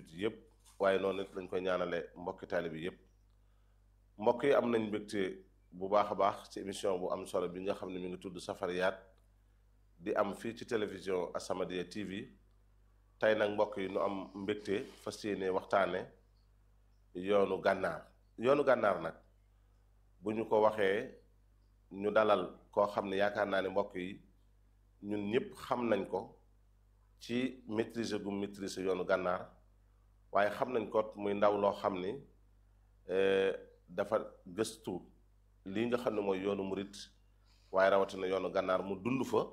jullit yëpp waaye noonu it lañ koy ñaanale mbokki taalibe yëpp mbokk yi am nañ mbégte bu baax a baax ci émission bu am solo bi nga xam ne mi ngi tudd Safariyaat di am fii ci télévision As-Samadiyya TV tey nag mbokk yi nu am mbégte fas yéene waxtaane yoonu gànnaar yoonu gànnaar nag bu ñu ko waxee ñu dalal koo xam ne yaakaar naa ne mbokk yi ñun ñëpp xam nañ ko ci maîtriser gu maîtriser yoonu gànnaar waaye xam nañ ko muy ndaw loo xam ni dafa gëstu lii nga xam ne mooy yoonu murit waaye rawatina yoonu gànnaar mu dund fa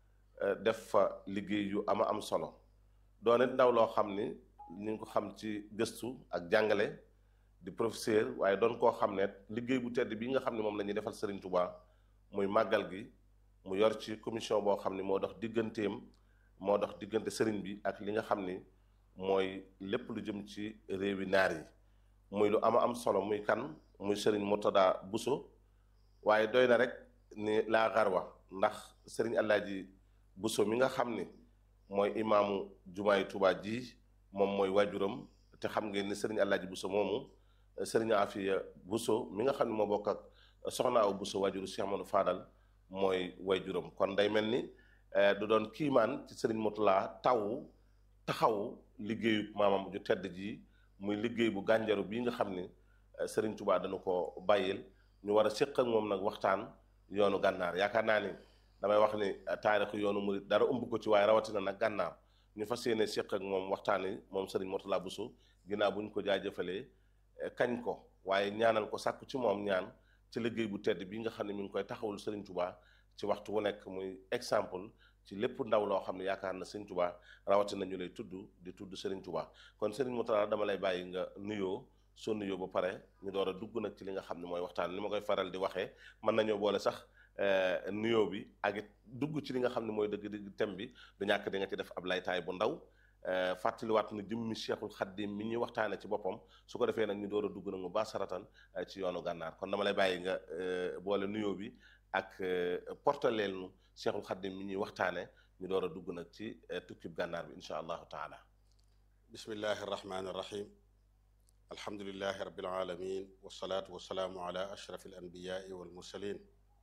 def fa liggéey yu ama am solo doone ndaw loo xam ni ñu ngi ko xam ci gëstu ak jàngale di professeur waaye doon koo xam ne liggéey bu tedd bi nga xam ne moom la ñuy defal Serigne Touba muy màggal gi mu yor ci commission boo xam ni moo dox digganteem moo dox diggante Serigne bi ak li nga xam ni mooy lépp lu jëm ci réewi naar yi muy lu ama am solo muy kan muy Serigne Murtada Bousso waaye doy na rek ni laa xarwa ndax Serigne Alaaji Bousso mi nga xam ni mooy imaamu jumaay Touba ji moom mooy waajuram te xam ngeen ni Serigne Alaaji Bousso moomu Serigne Afiya Bousso mi nga xam ne moo bokk ak soxna aw Bousso waajuru Cheikh Amadou Fadal mooy waajuram kon day mel ni du doon kiimaan ci Serigne Moutala taw taxaw liggéeyu maamam ju tedd ji muy liggéey bu gànjaru bii nga xam ni Serigne Touba dana ko bàyyil ñu war a séq ak moom nag waxtaan yoonu gànnaar yaakaar naa ni damay wax ni taarixu yoonu murit dara ëmb ko ci waaye rawatina nag gànnaar ñu fas yéene séq ak moom waxtaan yi moom Serigne Moutala Bousso ginnaaw bu ñu ko jaajëfalee kañ ko waaye ñaanal ko sàkku ci moom ñaan ci liggéey bu tedd bi nga xam ne mi ngi koy taxawul Serigne Touba ci waxtu wu nekk muy exemple ci lépp ndaw loo xam ne yaakaar na Serigne Touba rawatina ñu lay tudd di tudd Serigne Touba kon Serigne Moutala dama lay bàyyi nga nuyoo soo nuyoo ba pare ñu door a dugg nag ci li nga xam ne mooy waxtaan ni ma koy faral di waxee mën nañoo boole sax nuyoo bi ak it dugg ci li nga xam ne mooy dëgg-dëgg thème bi du ñàkk di nga ci def ab laytaay bu ndaw fàttaliwaat na jëmmi Cheikhul Khadim mi ñuy waxtaane ci boppam su ko defee nag ñu door a dugg nag mu baax saratan ci yoonu gànnaar kon dama lay bàyyi nga boole nuyoo bi ak portaleel nu Cheikhul Khadim mi ñuy waxtaane ñu door a dugg nag ci tukkib gànnaar bi insha allahu taala bismillahi arrahmani irrahim alhamdulilahi rabbil alamin wasalaatu wasalaamu ala ashraf al anbiyai wal mursalin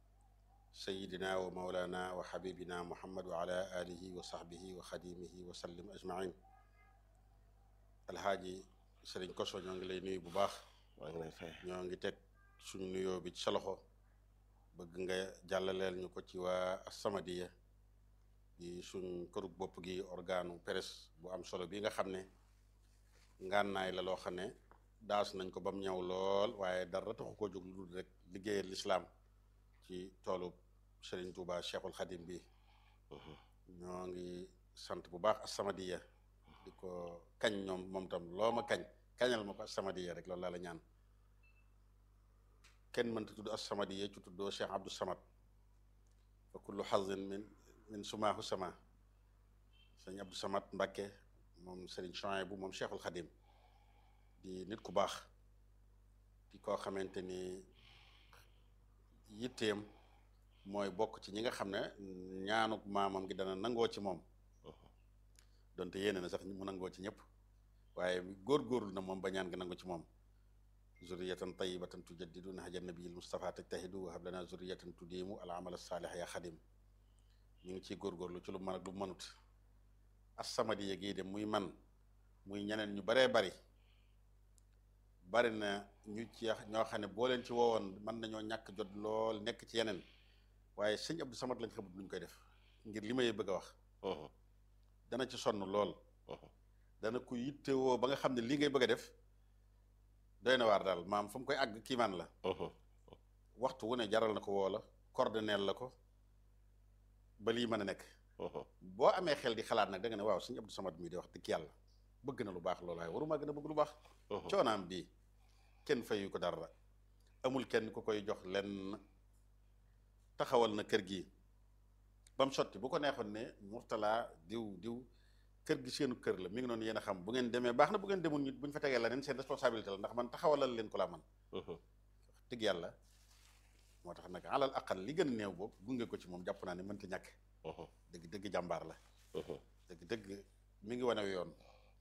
sayidina wa maulana wa xabibina muhammad wa ala alihi wa saxbihi wa xadimihi wa sallim ajmain alhaaji sëriñ koso ñoo ngi lay nuyu bu baax maa ngi lay fay ñoo ngi teg suñu nuyoo bi ci sa loxo bëgg nga jàllaleel ñu ko ci waa As-Samadiyya di suñ kërug bopp gi organu presse bu am solo bi nga xam ne ngànnaay la loo xam ne daas nañ ko ba mu ñëw lool waaye dara taxu koo jóg lu dul rek liggéeyal lislaam ci toolu Serigne Touba Cheikhul Khadim bi ñoo ngi sant bu baax As-Samadiyya di ko kañ ñoom moom tam loo ma kañ kañal ma ko As-Samadiyya rek loolu laa la ñaan kenn mënta tudd As-Samadiyya ci tuddoo Cheikh Abdou Samad fa kullu xazin min min sumaahu sama sëñ Abdou Samad Mbakke moom Serigne Chouaïb bu moom Cheikhul Khadim di nit ku baax di koo xamante ni yitteem mooy bokk ci ñi nga xam ne ñaanuk maamam gi dana nangoo ci moom donte yéene na sax mu nangoo ci ñëpp waaye góorgóorlu na moom ba ñaan gi nangu ci moom zurriyatan tayyibatan tujaddidu nahja nabiyil Mustafa tajtahidu wa hab lana zurriyatan tudiimu al amal saalih ya xadim ñu ngi ciy góorgóorlu ci lu mën ak lu mënut As-Samadiyya gii de muy man muy ñeneen ñu baree bari bari na ñu ci ñoo xam ne boo leen ci woowoon mën nañoo ñàkk jot lool nekk ci yeneen waaye sëñ Abdou Samad lañ xamut luñ koy def ngir li may bëgg a wax dana ci sonn lool dana ko yittewoo ba nga xam ne lii ngay bëgg a def doy na waar daal maam fu mu koy àgg kiimaan la waxtu wu ne jaral na ko woo la coordonneel la ko ba lii mën a nekk boo amee xel di xalaat nag da nga ne waaw sëñ Abdou Samad mii di wax dëgg yàlla bëgg na lu baax loolu waaye waruma gën a bëgg lu baax coonaam bii kenn fayu ko dara amul kenn ku koy jox lenn taxawal na kër gi ba mu sotti bu ko neexoon ne Mourtala diw diw kër gi seenu kër la mi ngi noonu yéen a xam bu ngeen demee baax na bu ngeen demul nit bu ñu fa tegee leneen seen responsabilité la ndax man taxawalal leen ko laa man dëgg yàlla moo tax nag alal aqal li gën a néew boobu gunge ko ci moom jàpp naa ne mënta ñàkk dëgg dëgg jàmbaar la dëgg dëgg mi ngi wane yoon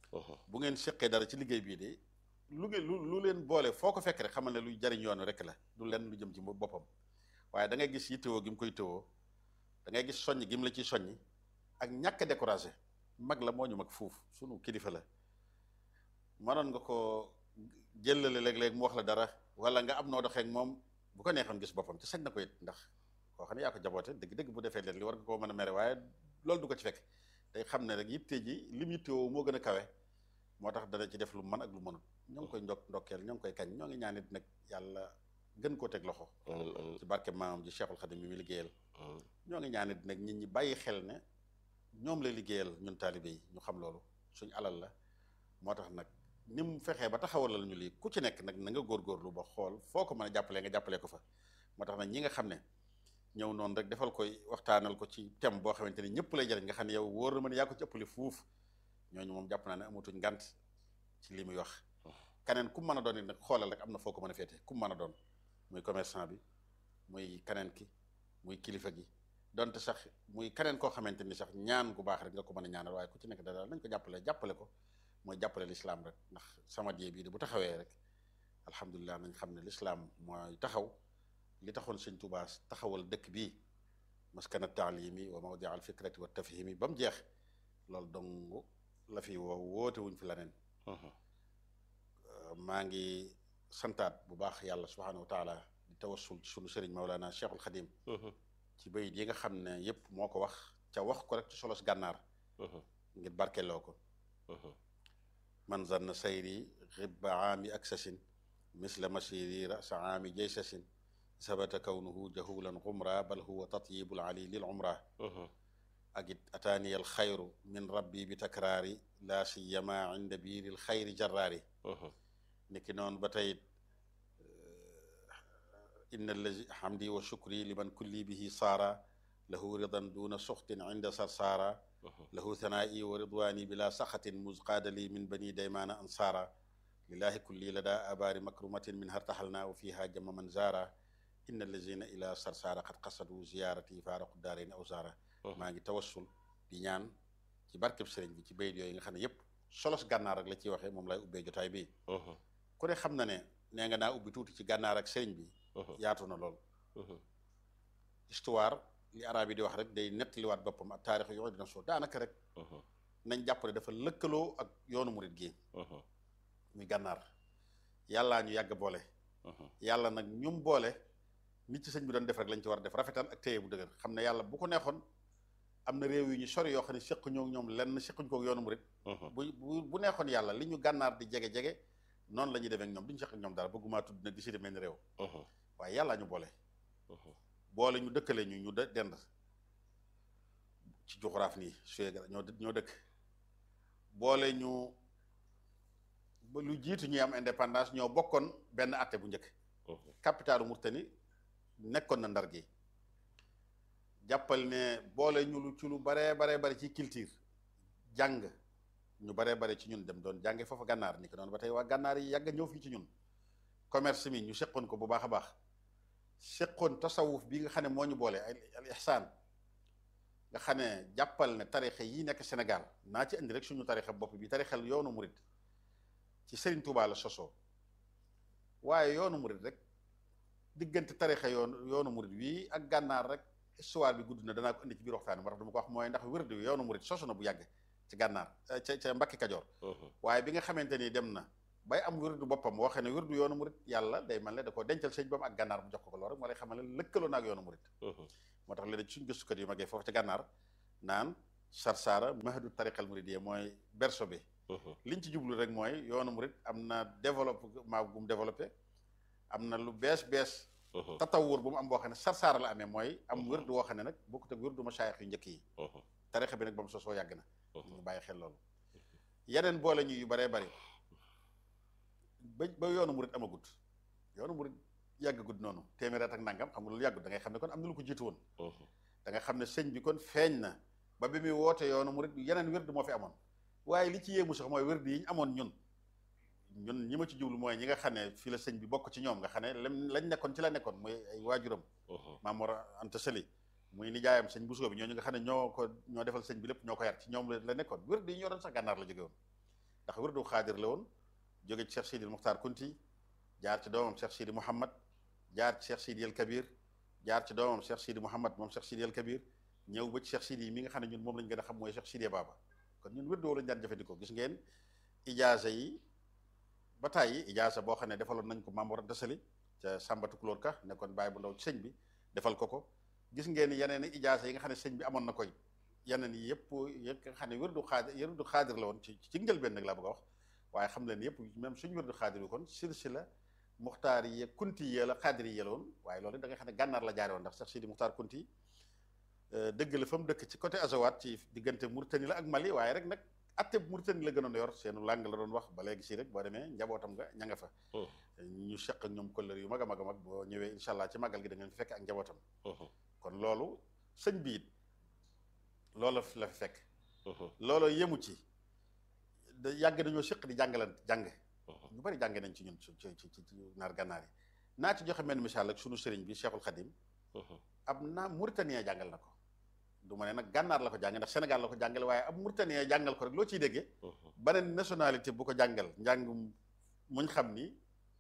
bu ngeen seqee dara ci liggéey bii de lu ngeen lu lu leen boole foo ko fekk rek xamal ne luy jariñ yoon rek la du lenn lu jëm ci boppam waaye da ngay gis yittewoo gi mu koy tëwoo da ngay gis soññ gi mu la ciy soññi ak ñàkk a découragé mag la moo ñu mag fuuf sunu kilifa la mënoon nga ko jëlale léeg-léeg mu wax la dara wala nga am noo doxee ak moom bu ko neexoon gis boppam te sañ na ko it ndax koo xam ne yaa ko jaboote dëgg-dëgg bu defee leen li war nga koo mën a mere waaye loolu du ko ci fekk day xam ne rek yitte ji lim yittewoo moo gën a kawe moo tax dana ci def lu mën ak lu mënut ñoo ngi koy ndok ndokkeel ñoo ngi koy kañ ñoo ngi ñaanit nag yàlla gën koo teg loxo ci barke maamam ji Cheikhul Khadim mi mi liggéeyal ñoo ngi ñaanit nag nit ñi bàyyi xel ne ñoom lay liggéeyal ñun taalibe yi ñu xam loolu suñu alal la moo tax nag ni mu fexee ba taxawalal ñu lii ku ci nekk nag na nga góorgóorlu ba xool foo ko mën a jàppalee nga jàppalee ko fa moo tax nag ñi nga xam ne ñëw noonu rek defal koy waxtaanal ko ci thème boo xamante ni ñëpp lay jariñ nga xam ne yow wóor na ma ne yaa ko ci ëppale fuuf ñooñu moom jàpp naa ne amatuñ ngant ci li muy wax keneen ku mën a doon it nag xoolal rek am na foo ko mën a féete ku mën a doon muy commerçant bi muy keneen ki muy kilifa gi donte sax muy keneen koo xamante ni sax ñaan gu baax rek nga ko mën a ñaanal waaye ku ci nekk daal nañ ko jàppale jàppale ko mooy jàppale lislaam rek ndax sama die bii de bu taxawee rek alhamdulilah nañ xam ne lislaam mooy taxaw li taxoon sëñ Tuubaa taxawal dëkk bii maskana taalimi wa mawdi al fikrati wa tafhimi ba mu jeex loolu dong la fi woo woote wuñ fi leneen maa ngi santaat bu baax yàlla subhanahu wa taala di tawassul ci sunu sëriñ Maulana Cheikhul Khadim ci bayit yi nga xam ne yépp moo ko wax ca wax ko rek ci solos gànnaar ngir barkeloo ko man zanna sayri xibba aami aksasin misla masiri rasa aami jaysasin sabata kawnuhu jahulan xumra bal huwa tatyibul ali lil umra ak it ataaniya al xayru min rabbi bi takraari laa siyama inda biiril xayri jarraari niki noonu ba tey inna allazi hamdi wa shukri liman kulli bihi saara lahu ridan duna suxtin inda sarsaara lahu thanaa'i wa ridwaani bila saxatin muzqaadali min bani daymaana ansaara lillahi kulli lada abaari makrumatin min hartaxalna wa fiha jama man zaara inna allazina ila sarsaara qad qasadu ziyaarati faaraqu daarayni aw zaara maa ngi tawassul di ñaan ci barkeb sëriñ bi ci bayit yooyu nga xam ne yépp solos gànnaar rek la ciy waxee moom lay ubbee jotaay bi ku ne xam na ne nee nga naa ubbi tuuti ci gànnaar ak sëriñ bi yaatu na lool histoire li arab yi di wax rek day nettaliwaat boppam ak taarix yoo dina soo daanaka rek nañ jàpp ne dafa lëkkaloo ak yoonu murit gi muy gànnaar yàllaa ñu yàgg boole yàlla nag ñum boole nit ci sëñ bi doon def rek lañ ci war a def rafetal ak téye bu dëgër xam ne yàlla bu ko neexoon am na réew yu ñu sori yoo xam ne seq ñoo ñoom lenn sequñ ko yoonu murit bu bu bu neexoon yàlla li ñu gànnaar di jege-jege noonu la ñuy demee ak ñoom duñu seq ak ñoom dara bëgguma tudd nag di si demee ni réew waaye yàllaa ñu boole boole ñu dëkkale ñu ñu dend ci juxuraaf nii suyee ñoo ñoo dëkk boole ñu ba lu jiitu ñuy am indépendance ñoo bokkoon benn atte bu njëkk capitalu Murtani nekkoon na ndar gi jàppal ne boole ñu lu ci lu baree baree bari ci culture jàng ñu baree bare ci ñun dem doon jànge foofa gànnaar ni ko noonu ba tey waa gànnaar yi yàgg ñëw fii ci ñun commerce mi ñu seqoon ko bu baax a baax seqoon tasawuf bi nga xam ne moo ñu boole al ihsaan nga xam ne jàppal ne tarixa yi nekk Sénégal naa ci indi rek suñu tarixa bopp bi tarixal yoonu murit ci Serigne Touba la sosoo waaye yoonu murit rek diggante tarixa yoonu yoonu murit wi ak gànnaar rek histoire bi gudd na danaa ko indi ci biir waxtaan moo tax dama ko wax mooy ndax wérdu wi yoonu murit sosu na bu yàgg ci gànnaar ca ca Mbàkke Kajoor waaye bi nga xamante ni dem na bay am wérdu boppam waxee ne wérdu yoonu murit yàlla day mel ne da ko dencal sëñ bam ak gànnaar bu jox ko ko loolu rek moo lay xamal ne lëkkaloo na ak yoonu murit moo tax léegi suñ gëstukat yu magee foofu ca gànnaar naan sarsaara mahadu tariqal muridiyya mooy berso bi liñ ci jublu rek mooy yoonu murit am na développement bu mu développé am na lu bees bees tatawur bu mu am boo xam ne sarsaara la amee mooy am wérdu woo xam ne nag bokkut ak wérdu masaayix yu njëkk yi tarixa bi nag ba mu sosoo yàgg na ñu bàyyi xel loolu yeneen boole ñu yu baree bari ba ba yoonu murit amagut yoonu murit yàggagut noonu téeméer at ak nangam xam nga loolu yàggut da ngay xam ne kon am na lu ko jiitu woon da nga xam ne sëñ bi kon feeñ na ba bi muy woote yoonu murit yeneen wérdu moo fi amoon waaye li ci yéemu sax mooy wérdu yi ñu amoon ñun ñun ñi ma ci jublu mooy ñi nga xam ne fii la sëñ bi bokk ci ñoom nga xam ne lam lañ nekkoon ci la nekkoon muy ay waajuram Maam Mor Anta Sali muy nijaayam sëñ Bousso bi ñooñu nga xam ne ñoo ko ñoo defal sëñ bi lépp ñoo ko yar ci ñoom la nekkoon wérdu yi ñoo doon sax gànnaar la jóge woon ndax wirdu xaadir la woon jóge ci Cheikh Sidi Muxtaar Kunti jaar ci doomam Cheikh Sidi Mouhamad jaar ci Cheikh Sidi El Kabir jaar ci doomam Cheikh Sidi Mouhamad moom Cheikh Sidi El Kabir ñëw ba ci Cheikh Sidi mi nga xam ne ñun moom lañ gën a xam mooy Cheikh Sidi Baba kon ñun wirdu lañ daan jëfandikoo gis ngeen ijaasa yi ba tàyyi ijaasa boo xam ne defaloon nañ ko Maam Mor Anta Sali ca Sàmbatu Kulóor Ka nekkoon bàyyi bu ndaw ci sëñ bi defal ko ko gis ngeen yeneen i ijaasa yi nga xam ne sëñ bi amoon na koy yeneen yi yëpp yëpp nga xam ne wirdu xaadir wirdu xaadir la woon ci ci njëlbeen nag laa bëgg a wax waaye xam leen yëpp même suñu wirdu xaadir bi kon silsila muxtaar yi kunti yi la xaadir yi la woon waaye loolu da nga xam ne gànnaar la jaare woon ndax Cheikh Sidi Muxtaar Kunti dëgg la fa mu dëkk ci côté Azawat ci diggante Mauritanie la ak Mali waaye rek nag atte Mauritanie la gënoon yor seenu làng la doon wax ba léegi si rek boo demee njabootam nga ña nga fa ñu seq ak ñoom kollëre yu mag a mag a mag boo ñëwee incha allah ci màggal gi da ngeen fi fekk ak njabootam kon loolu sëñ bi it loolu la fi fekk loolu yemu ci da yàgg dañoo seq di jàngalan jàng ñu bari jàng nañ ci ñun ci ci ci naar gànnaar yi naa ci joxe menn misaal ak sunu sëriñ bi Cheikhul Khadim ab naa Mauritanien jàngal na ko du ma ne nag gànnaar la ko jàngal ndax Sénégal la ko jàngale waaye ab Mauritanien jàngal ko rek loo ciy déggee beneen nationalité bu ko jàngal njàng muñ xam ni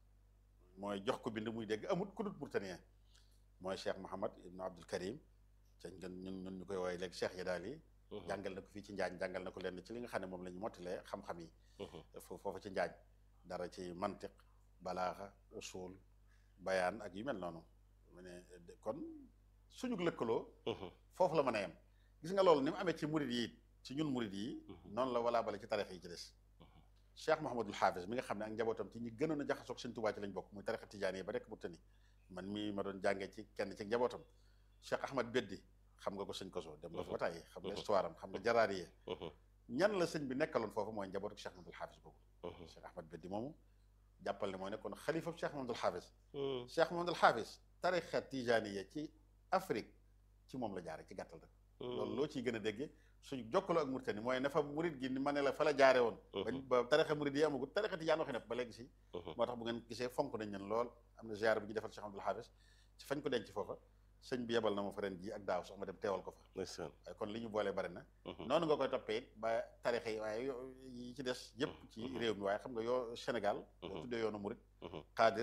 mooy jox ko bind muy dégg amut ku dut Mauritanien mooy Cheikh Mouhamad Ibn Abdul Karim cañ ngeen ñun ñun ñu koy woowee léegi Cheikh Yadaal yi jàngal na ko fii ci Njaañ jàngal na ko lenn ci li nga xam ne moom la ñu mottalee xam-xam yi foofu ci Njaañ dara ci mantiq balaaxa usul bayaan ak yu mel noonu mu ne kon suñu lëkkaloo foofu la mën a yem gis nga loolu ni mu amee ci murid yi ci ñun murid yi noonu la walaa bale ci tarix yi ci des Cheikh Mouhamadul Hafiz mi nga xam ne ak njabootam ci ñi gënoon a jaxasoog Sëñ Tuubaa ci lañ bokk muy tarixa tijaan yi ba rek Mauritanie man mii ma doon jàngee ci kenn ci njabootam Cheikh Ahmad Beddi xam nga ko sëñ Koso dem nga fa ba tàyyi xam nga histoire am xam nga jaraariye ñan la sëñ bi nekkaloon foofu mooy njabootu Cheikh Mouhamadul Hafiz boobu Cheikh Ahmad Beddi moomu jàppal ne mooy nekkoon xalifa Cheikh Mouhamadul Hafiz Cheikh Mouhamadul Hafiz tarixa tijaaniya ci Afrique ci moom la jaare ci gàttal rek loolu loo ciy gën a déggee suñu jokkaloo ak Mauritanie mooy ne fa murid gi ni ma ne la fa la jaare woon ba tarixa murid yi amagut tarixa tijaan waxi nepp ba léegi si moo tax bu ngeen gisee fonk nañ leen lool am na ziar bu ñu defal Cheikh Abdoul Hafiz ci fañ ko denc foofa sëñ bi yebal na ma fa ren ji ak daaw sax ma dem teewal ko fa waaye kon li ñu boolee bari na noonu nga koy toppee it ba tarixa yi waaye yi ci des yëpp ci réew mi waaye xam nga yoo Sénégal boo tuddee yoonu murid xaadir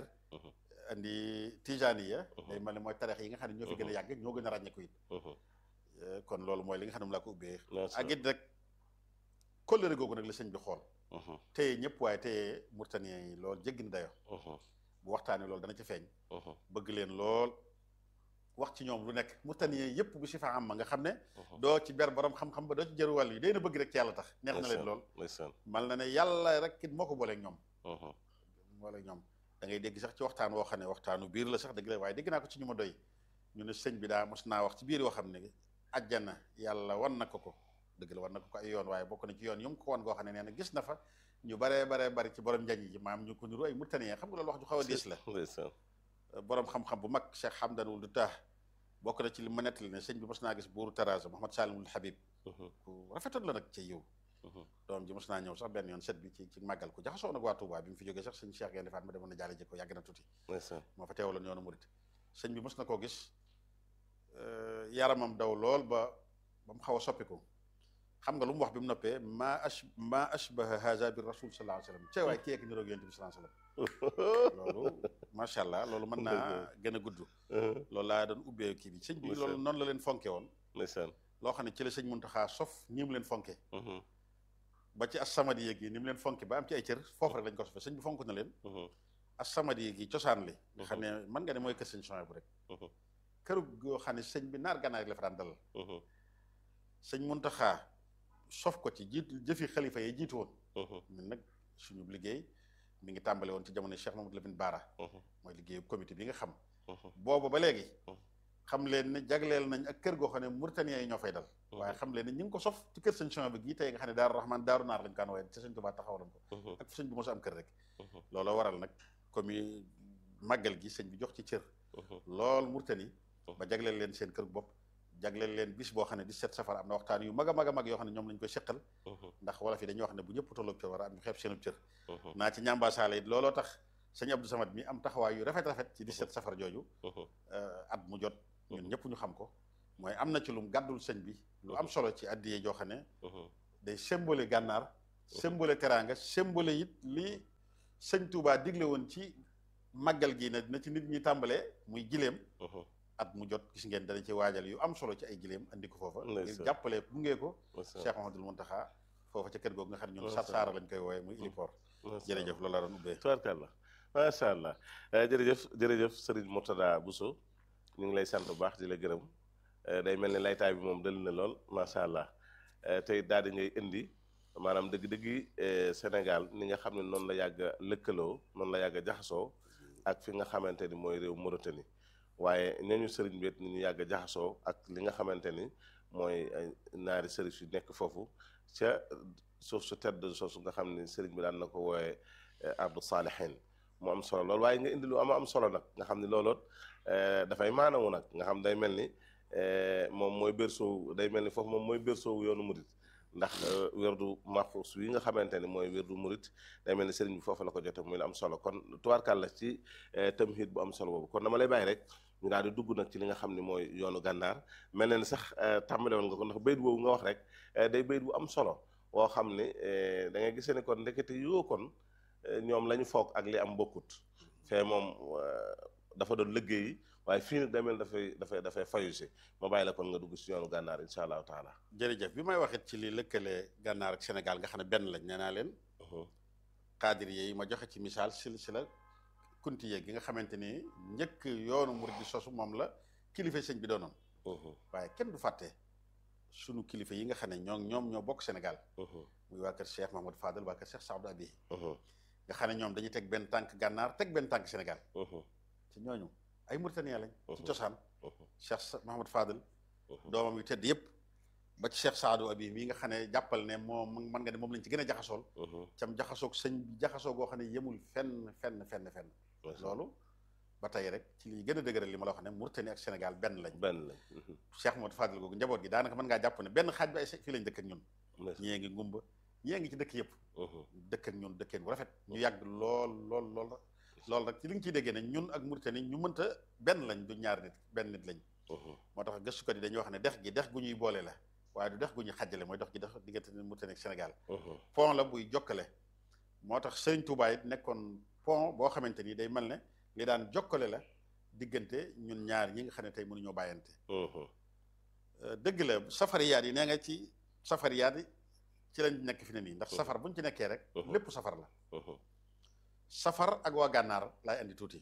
andi tijaniya day mel ne mooy tarix yi nga xam ne ñoo fi gën a yàgg ñoo gën a ràññeeku it kon loolu mooy li nga xam ne mu laa ko ubbee ak it rek kóllëre googu nag la sëñ bi xool téye ñëpp waaye téye Mauritanien yi loolu jéggi na dayo bu waxtaanee loolu dana ci feeñ bëgg leen lool wax ci ñoom lu nekk Mauritanien yëpp bu si fa am ma nga xam ne doo ci ber borom xam-xam ba doo ci jëru wàll yi day na bëgg rek ci yàlla tax neex na leen lool mal na ne yàlla rek it moo ko booleeg ñoom booleeg ñoom da ngay dégg sax ci waxtaan woo xam ne waxtaanu biir la sax dëgg la waaye dégg naa ko ci ñu ma doy ñu ne sëñ bi daa mos naa wax ci biir yoo xam ne ajjana yàlla wan na ko ko dëgg la wan na ko ko ay yoon waaye bokk na ci yoon yu mu ko wan goo xam ne nee na gis na fa ñu baree baree bari ci borom njañ yi maam ñu ko niru ay Mauritanien xam nga loolu wax ju xaw a diis la borom xam-xam bu mag Cheikh Hamdan Wuld Tah bokk na ci li ma nettali ne sëñ bi mos naa gis buuru Taraza Mouhamad Salimul Habib ku rafetoon la nag ci yiw doom ji mos naa ñëw sax benn yoon set bi ci ci màggal ko jaxasoo nag waa Touba bi mu fi jógee sax sëñ Cheikh Gaynde Fatma demoon na jaale ji ko yàgg na tuuti moo fa teewaloon yoonu murit sëñ bi mos na koo gis yaramam daw lool ba ba mu xaw a soppiku xam nga lu mu wax bi mu noppee maa ash maa ashbaha haza bi rasul sallallahu alayhi wasallam cee waay kii ak niroog yonent bi sallallahu alayhi wasallam loolu macha allah loolu mën naa gën a gudd loolu laa doon ubbee kii bi sëñ bi loolu noonu la leen fonke woon loo xam ne ci la sëñ Muntaxa sof ñi mu leen fonke ba ci as-samadi yeeg yi ni mu leen fonke ba am ci ay cër foofu rek lañ ko sofee sëñ bi fonk na leen as-samadi yeeg yi cosaan li nga xam ne mën nga ne mooy kër sëñ Sonia bu rek këru goo xam ne sëñ bi naar gànnaar la fa daan dalal sëñ Muntaxa sof ko ci jiitu jëfi xalifa yi jiitu woon ñun nag suñu liggéey mi ngi tàmbale woon ci jamono Cheikh Mamadou Lamine Bara mooy liggéeyu comité bi nga xam boobu ba léegi xam leen ne jagleel nañ ak kër goo xam ne Mauritaniens yi ñoo fay dal waaye xam leen ne ñu ngi ko sof ci kër sëñ Sonia bi gii tey nga xam ne Daaru Rahman Daaru Naar lañ kaan waaye ci sëñ Tuubaa taxawaloon ko ak sëñ bi mos a am kër rek looloo waral nag comme màggal gi sëñ bi jox ci cër lool Mauritanie ba jagleel leen seen kër bopp jagleel leen bis boo xam ne 17 safar am na waxtaan yu mag a mag a mag yoo xam ne ñoom lañ koy seqal ndax wolof yi dañuy wax ne bu ñëpp tolloog cër war a am ñu xeeb seenub cër naa ci ñambaasaale it looloo tax sëñ Abdou Samad mi am taxawaay yu rafet rafet ci 17 safar jooju at mu jot ñun ñëpp ñu xam ko mooy am na ci lum gàddul sëñ bi lu am solo ci addiyee joo xam ne day symbole gànnaar symbole teraanga symbole it li sëñ Touba digle woon ci màggal gi na na ci nit ñi tàmbalee muy gileem at mu jot gis ngeen dana ci waajal yu am solo ci ay gileem andi ko foofa ngir Ndeysaan. jàppale gunge ko macha Cheikh Mahamadul Muntaxa foofa ca kër googu nga xam ne ñun Macha sar saara lañ koy wooye muy iliport allah jërëjëf loolu la doon ubbee tubaarkàlla macha allah Eh, jërëjëf jërëjëf Serigne Mourtada Bousso ñu ngi lay sant bu baax di la gërëm Eh, day mel ni laytaay bi moom dal na lool macha allah Eh, tey daal di ngay indi maanaam dëgg-dëggi eh, Sénégal ni nga xam ne noonu la yàgg a lëkkaloo noonu la yàgg a jaxasoo ak fi nga xamante ni mooy réew Mauritanie waaye ñooñu sëriñ bi it ni ñu yàgg a jaxasoo ak li nga xamante ni mooy ay naari sëriñ yu nekk foofu ca suuf su tedd soosu nga xam ni sëriñ bi daan na ko wooyee ardu saalihin mu am solo lool waaye nga indi lu am am solo nag nga xam ni looloot eh, dafay maanawu nag nga xam day mel ni eh, moom mooy berceau day mel ni foofu moom mooy berceau yoonu murit ndax eh, werdu maxuus yi nga xamante ni mooy werdu murit day mel ni sëriñ bi foofu la ko jote muy lu am solo kon tubaarkàl la ci eh, tamhid bu am solo boobu kon dama lay bàyyi rek ñu daal di dugg nag ci li nga xam ne mooy yoonu gànnaar mel na ni sax eh, tàmbale woon nga ko ndax bayit boobu nga wax rek eh, day bayit bu am solo woo xam ni eh, da ngay gisee ni kon ndekete yoo kon eh, ñoom la ñu foog ak li am bokkut fee moom eh, dafa doon liggéey waaye fii nag day mel dafay dafay dafay fayu si ma bàyyi la kon nga dugg si yoonu gànnaar incha allahu taala. jërëjëf bi may waxit ci li lëkkale gànnaar ak Sénégal nga xam ne benn lañ nee naa leen xaadir yi ma joxe ci misaal silsila kunti yeeg gi nga xamante ni njëkk yoonu murid di sosu moom la kilifa sëñ bi doonoon waaye kenn du fàtte sunu kilifa yi nga xam ne ñoo ñoom ñoo bokk Sénégal muy waa kër Cheikh Mahmoud Fadel waa kër Cheikh Saadou Abi nga xam ne ñoom dañuy teg benn tànk gànnaar teg benn tànk Sénégal ci ñooñu ay Mauritaniens lañ ci cosaan Cheikh Sa- Mahmoud Fadel doomam yu tedd yëpp ba ci Cheikh Saadou Abi mii nga xam ne jàppal ne moom mën nga ne moom lañ ci gën a jaxasool cam jaxasoog sëñ bi jaxasoo goo xam ne yemul fenn fenn fenn fenn loolu ba tey rek ci liy gën a dëgëral li ma la wax ne Mauritanie ak Sénégal benn lañ benn lañ. Cheikh Mahmoud Fadel googu njaboot gi daanaka mën ngaa jàpp ne benn xaaj bi ay fii lañ dëkk ak ñun ñii ngi ngumba ñii ngi ci dëkk yëpp dëkk ak ñun dëkkeen bu rafet ñu yàgg lool lool lool loolu rek ci li nga ciy déggee ne ñun ak Mauritanie ñu mënta benn lañ du ñaar nit benn nit lañ moo tax gëstukat yi dañuy wax ne dex gi dex gu ñuy boole la waaye du dex gu ñuy xàjjale mooy dox gi dex diggante Mauritanie ak Sénégal pont la buy jokkale moo tax Sëriñ Tuubaa it nekkoon pont boo xamante ni day mel ne li daan jokkale la diggante ñun ñaar ñi nga xam ne tey mënuñoo bàyyante dëgg la safariyaat yi nee nga ci safariyaat yi ci lañ nekk fi ne nii ndax safar buñ ci nekkee rek lépp safar la safar ak waa gànnaar laay andi tuuti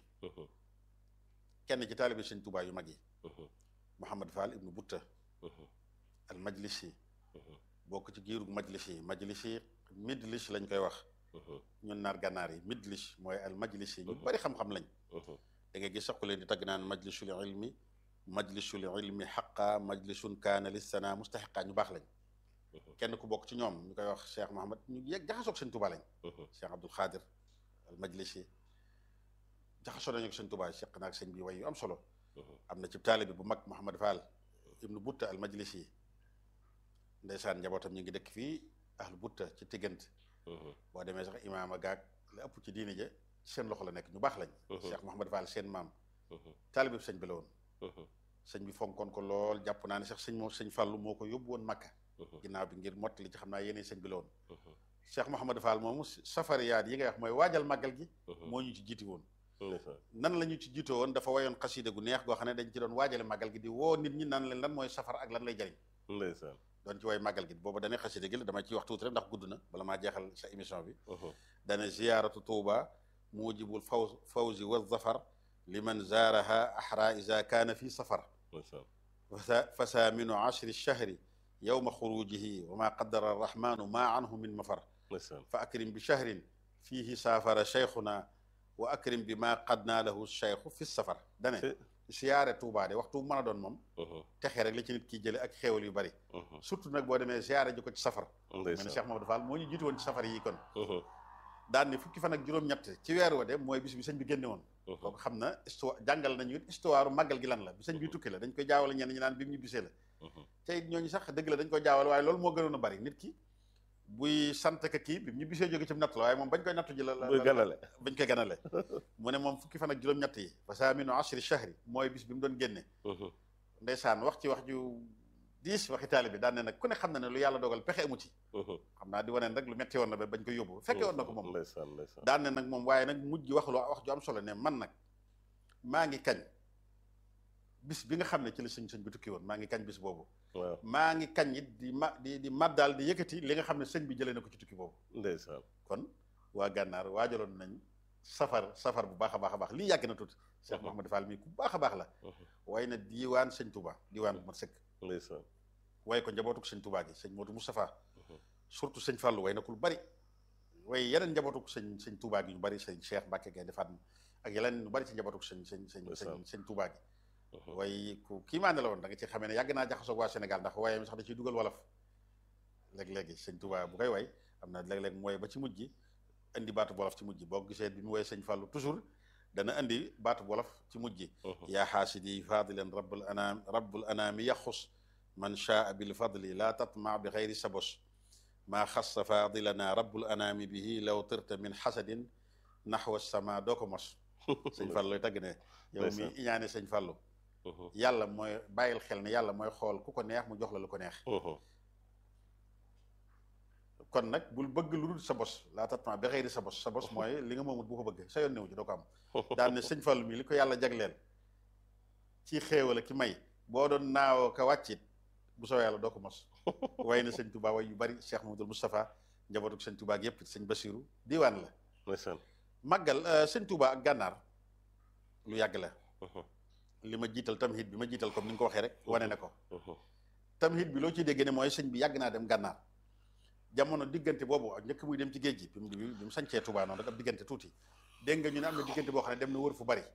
kenn ci taalibi Sëriñ Tuubaa yu mag yi Mouhamad Fall ibnu Butta al majlisi bokk ci giirug majlisi majlisi midlis lañ koy wax ñun naar gànnaar yi midlis mooy al majlisi ñu bari xam-xam lañ da ngay gis sax ku leen di tagg naan majlisul ilmi majlisul ilmi xaqa majlisun kaana lissana mustaxiqa ñu baax lañ kenn ku bokk ci ñoom ñu koy wax Cheikh Mahamad ñu yegg jaxasoog Sëñ Tuubaa lañ Cheikh Abdul Xaadir al majlisi jaxasoo nañu ak Sëñ Tuubaa seq naag sëñ bi way yu am solo am na ci taalibe bu mag Mouhamad Fall ibnu Butta al majlisi ndeysaan njabootam ñu ngi dëkk fii ahlu Butta ci tiggant boo demee sax imaama gaag la ëpp ci diine ja seen loxo la nekk ñu baax lañ Cheikh Mouhamad Fall seen maam taalibe bi sëñ bi la woon sëñ bi fonkoon ko lool jàpp naa ne sax sëñ moo sëñ Fàllu moo ko yóbbu woon Makka ginnaaw bi ngir mottali ci xam naa yéene sëñ bi la woon Cheikh Mouhamad Fall moomu safariyaat yi ngay wax mooy waajal màggal gi moo ñu ci jiiti woon nan la ñu ci jiitoo woon dafa wayoon xasida gu neex goo xam ne dañ ci doon waajale màggal gi di woo nit ñi nan leen lan mooy safar ak lan lay jariñ ndeysaan doon ci way màggal gi booba dane xasida gi la dama ciy wax tuuti rek ndax gudd na bala maa jeexal sa émission bi dane ziyaaratu tuuba mujibul faw fawzi wa zafar liman zaaraha ahra ida kaana fi safar fa saaminu ashri shahri yowma xurujihi wa ma qaddara arrahmanu ma anhu min mafar fa akrim bi shahrin fihi saafara cheikhuna wa akrim bi ma qad naa lahu cheikhu fi safar dane siyaare Touba de waxtu mën a doon moom texe rek la ci nit ki jële ak xéewal yu bari surtout nag boo demee siyaare ji ko ci safar mel ne Cheikh Mamadou Fall moo ñu jiitu woon ci safar yi kon daan ni fukki fan ak juróom-ñett ci weer wa de mooy bis bi sëñ bi génne woon kooku xam na histoire jàngal nañu it histoire màggal gi lan la bi sëñ bi tukki la dañ koy jaawale ñenn ñi naan bi mu ñu bisee la te it ñooñu sax dëgg la dañ koy jaawale waaye loolu moo gënoon a bari nit ki buy sant ka kii bi ñu bisee jóge ci natt la waaye moom bañ koy nattu ji la la ganale bañ koy ganale mu ne moom fukki fan ak juróom-ñett yi fa saaminu ashri shahri mooy bis bi mu doon génne ndeysaan wax ci wax ju diis waxi taali bi daan ne nag ku ne xam na ne lu yàlla dogal pexe amu ci xam naa di wane rek lu metti woon na ba bañ ko yóbbu fekke woon na ko moom ndeysaan ndeysaan daan ne nag moom waaye nag mujj wax lu wax ju am solo ne man nag maa ngi kañ bis bi nga xam ne ci la sëñ sëñ bi tukki woon maa ngi kañ bis boobu waaw maa ngi kañ it di ma di di maddaal di yëkkati li nga xam ne sëñ bi jëlee na ko ci tukki boobu ndeysaan kon waa gànnaar waajaloon nañ safar safar bu baax a baax a baax lii yàgg na tuuti Cheikh Mouhamadou Fall mii ku baax a baax la way na diiwaan sëñ Touba diiwaan bu mat sëkk ndeysaan way ko njabootuk sëñ Touba gi sëñ Modou Moustapha surtout sëñ Fallou way na ku lu bari way yeneen njabootuk sëñ sëñ Touba gi ñu bari sëñ Cheikh Mbacke Gaye defaat ak yeneen ñu bari ci njabootuk sëñ sëñ sëñ sëñ sëñ Touba gi way ku kii maa ne la woon da nga ci xamee ne yàgg naa jaxasoog waa Sénégal ndax waaye mi sax da ciy dugal wolof léeg-léegi sëñ Touba bu koy way am na léeg-léeg mu way ba ci mujj gi indi baatu wolof ci mujj boo ko gisee bi mu woy sëñ Fallou toujours dana indi baatu wolof ci mujj gi yaa xaasidi fadilan rabbul anaam rabbul anaami yaxus man shaa bil fadli laa tatma bi xayri sabos maa xassa fadilana rabbul anaami bihi law tirta min xasadin naxwa sama doo ko mos sëñ Fallou lay tagg ne yow mi iñaane sëñ Fallou yàlla mooy bàyyil xel ne yàlla mooy xool ku ko neex mu jox la lu ko neex kon nag bul bëgg lu dul sa bos laa tatma bi xëyri sa bos sa bos mooy li nga moomut bu ko bëgg sa yoon newu ci doo ko am daan ne sëñ Fallu mi li ko yàlla jagleel ci xéewal ki may boo doon naawoo ka wàccit bu soo yàlla doo ko mos way na sëñ Touba way yu bari Cheikh Mamadou Moustapha njabootuk sëñ Touba ak yépp sëñ Basiru diiwaan la ndeysaan màggal sëñ Touba ak gànnaar lu yàgg la li ma jiital tamhid bi ma jiital comme ni nga ko waxee rek wane na ko tamhid bi loo ciy dégg ne mooy sëñ bi yàgg naa dem gànnaar jamono diggante boobu ak njëkk muy dem ci géej gi bi mu bi mu sañcee Touba noonu rek ab diggante tuuti dégg nga ñu ne am na diggante boo xam ne dem na wër fu bari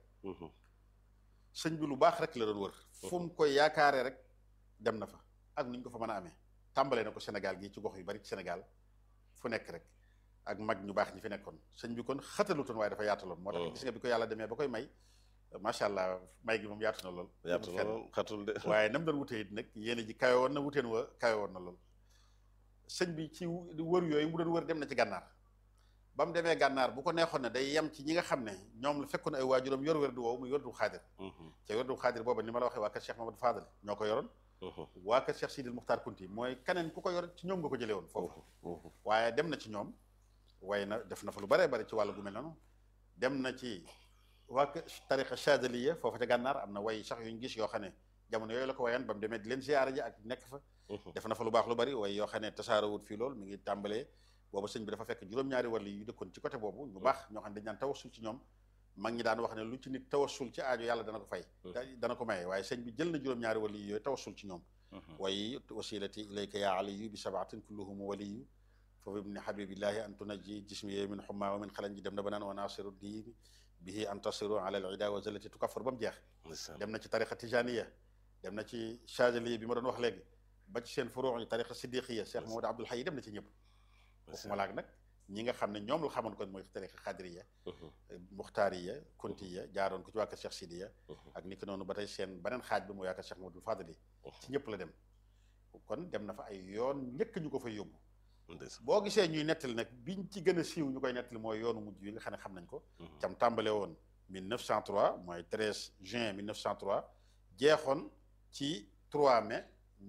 sëñ bi lu baax rek la doon wër fu mu koy yaakaaree rek dem na fa ak nu ñu ko fa mën a amee tàmbalee na ko Sénégal gi ci gox yu bari ci Sénégal fu nekk rek ak mag ñu baax ñi fi nekkoon sëñ bi kon xatalutoon waaye dafa yaataloon moo tax gis nga bi ko yàlla demee ba koy may macha allah may gi moom yaatu na lool yaatu na lool xatul de waaye nam doon wutee it nag yéen ji kawe woon na wuteen wa kawe woon na lool sëñ bi ci wër yooyu mu doon wër dem na ci gànnaar ba mu demee gànnaar bu ko neexoon ne day yem ci ñi nga xam ne ñoom la fekkoon ay waajuram yor wér du woowu muy wér du xaadir ca wér du xaadir booba ni ma la waxee waa kër Cheikh Mamadou Fadal ñoo ko yoroon waa kër Cheikh Sidil Muxtaar Kunti mooy keneen ku ko yor ci ñoom nga ko jëlee woon foofu waaye dem na ci ñoom waaye na def na fa lu baree bari ci wàllu gu mel noonu dem na ci waa kër tariqa Chadaliya foofu ca gànnaar am na way sax yuñ gis yoo xam ne jamono yooyu la ko wayan ba mu demee di leen ziyaara ji ak nekk fa def na fa lu baax lu bari waaye yoo xam ne tasaarawut fii lool mi ngi tàmbalee boobu sëñ bi dafa fekk juróom-ñaari wàlli yu dëkkoon ci côté boobu ñu baax ñoo xam ne dañ naan tawassul ci ñoom mag ñi daan wax ne lu ci nit tawassul ci aajo yàlla dana ko fay dana ko maye waaye sëñ bi jël na juróom-ñaari wàlli yi yooyu tawassul ci ñoom waaye wasilati ilayka ya aliyu bi sabaatin kulluhum waliyu foofu ibni habibillahi an tunajji jismi min xumma wa min xalan ji dem na ba naan wa nasiru diini bihi antasiru ala al ida wa zalati tukaffar ba mu jeex dem na ci tariqa tijaniya dem na ci chadiliya bi ma doon wax léegi ba ci seen furuu yi tariqa siddiqiya Cheikh Mamadou Abdoul Hayy dem na ci ñëpp waxuma laak nag ñi nga xam ne ñoom la xamoon kon mooy tariqa xadiriya muxtaariya kuntiya jaaroon ko ci waa kër Cheikh Sidiya ak ni ko noonu ba tey seen beneen xaaj bi mooy waa kër Cheikh Mamadou Fadali ci ñëpp la dem kon dem na fa ay yoon njëkk ñu ko fay yóbbu boo gisee ñuy nettali nag biñ ci gën a siiw ñu koy nettali mooy yoonu mujj yi nga xam ne xam nañ ko cam tàmbale woon 1903 mooy 13 juin 1903 jeexoon ci 3 mai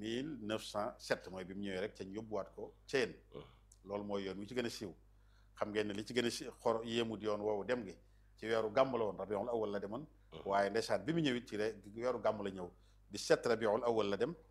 1907 mooy bi mu ñëwee rek ca ñu yóbbuwaat ko Thiène loolu mooy yoon wi ci gën a siiw xam ngeen ne li ci gën a si xor yéemut yoon woowu dem gi ci weeru gàmm la woon rabiul awal la demoon waaye ndeysaan bi mu ñëwit ci weeru gàmm la ñëw 17 rabiul awal la dem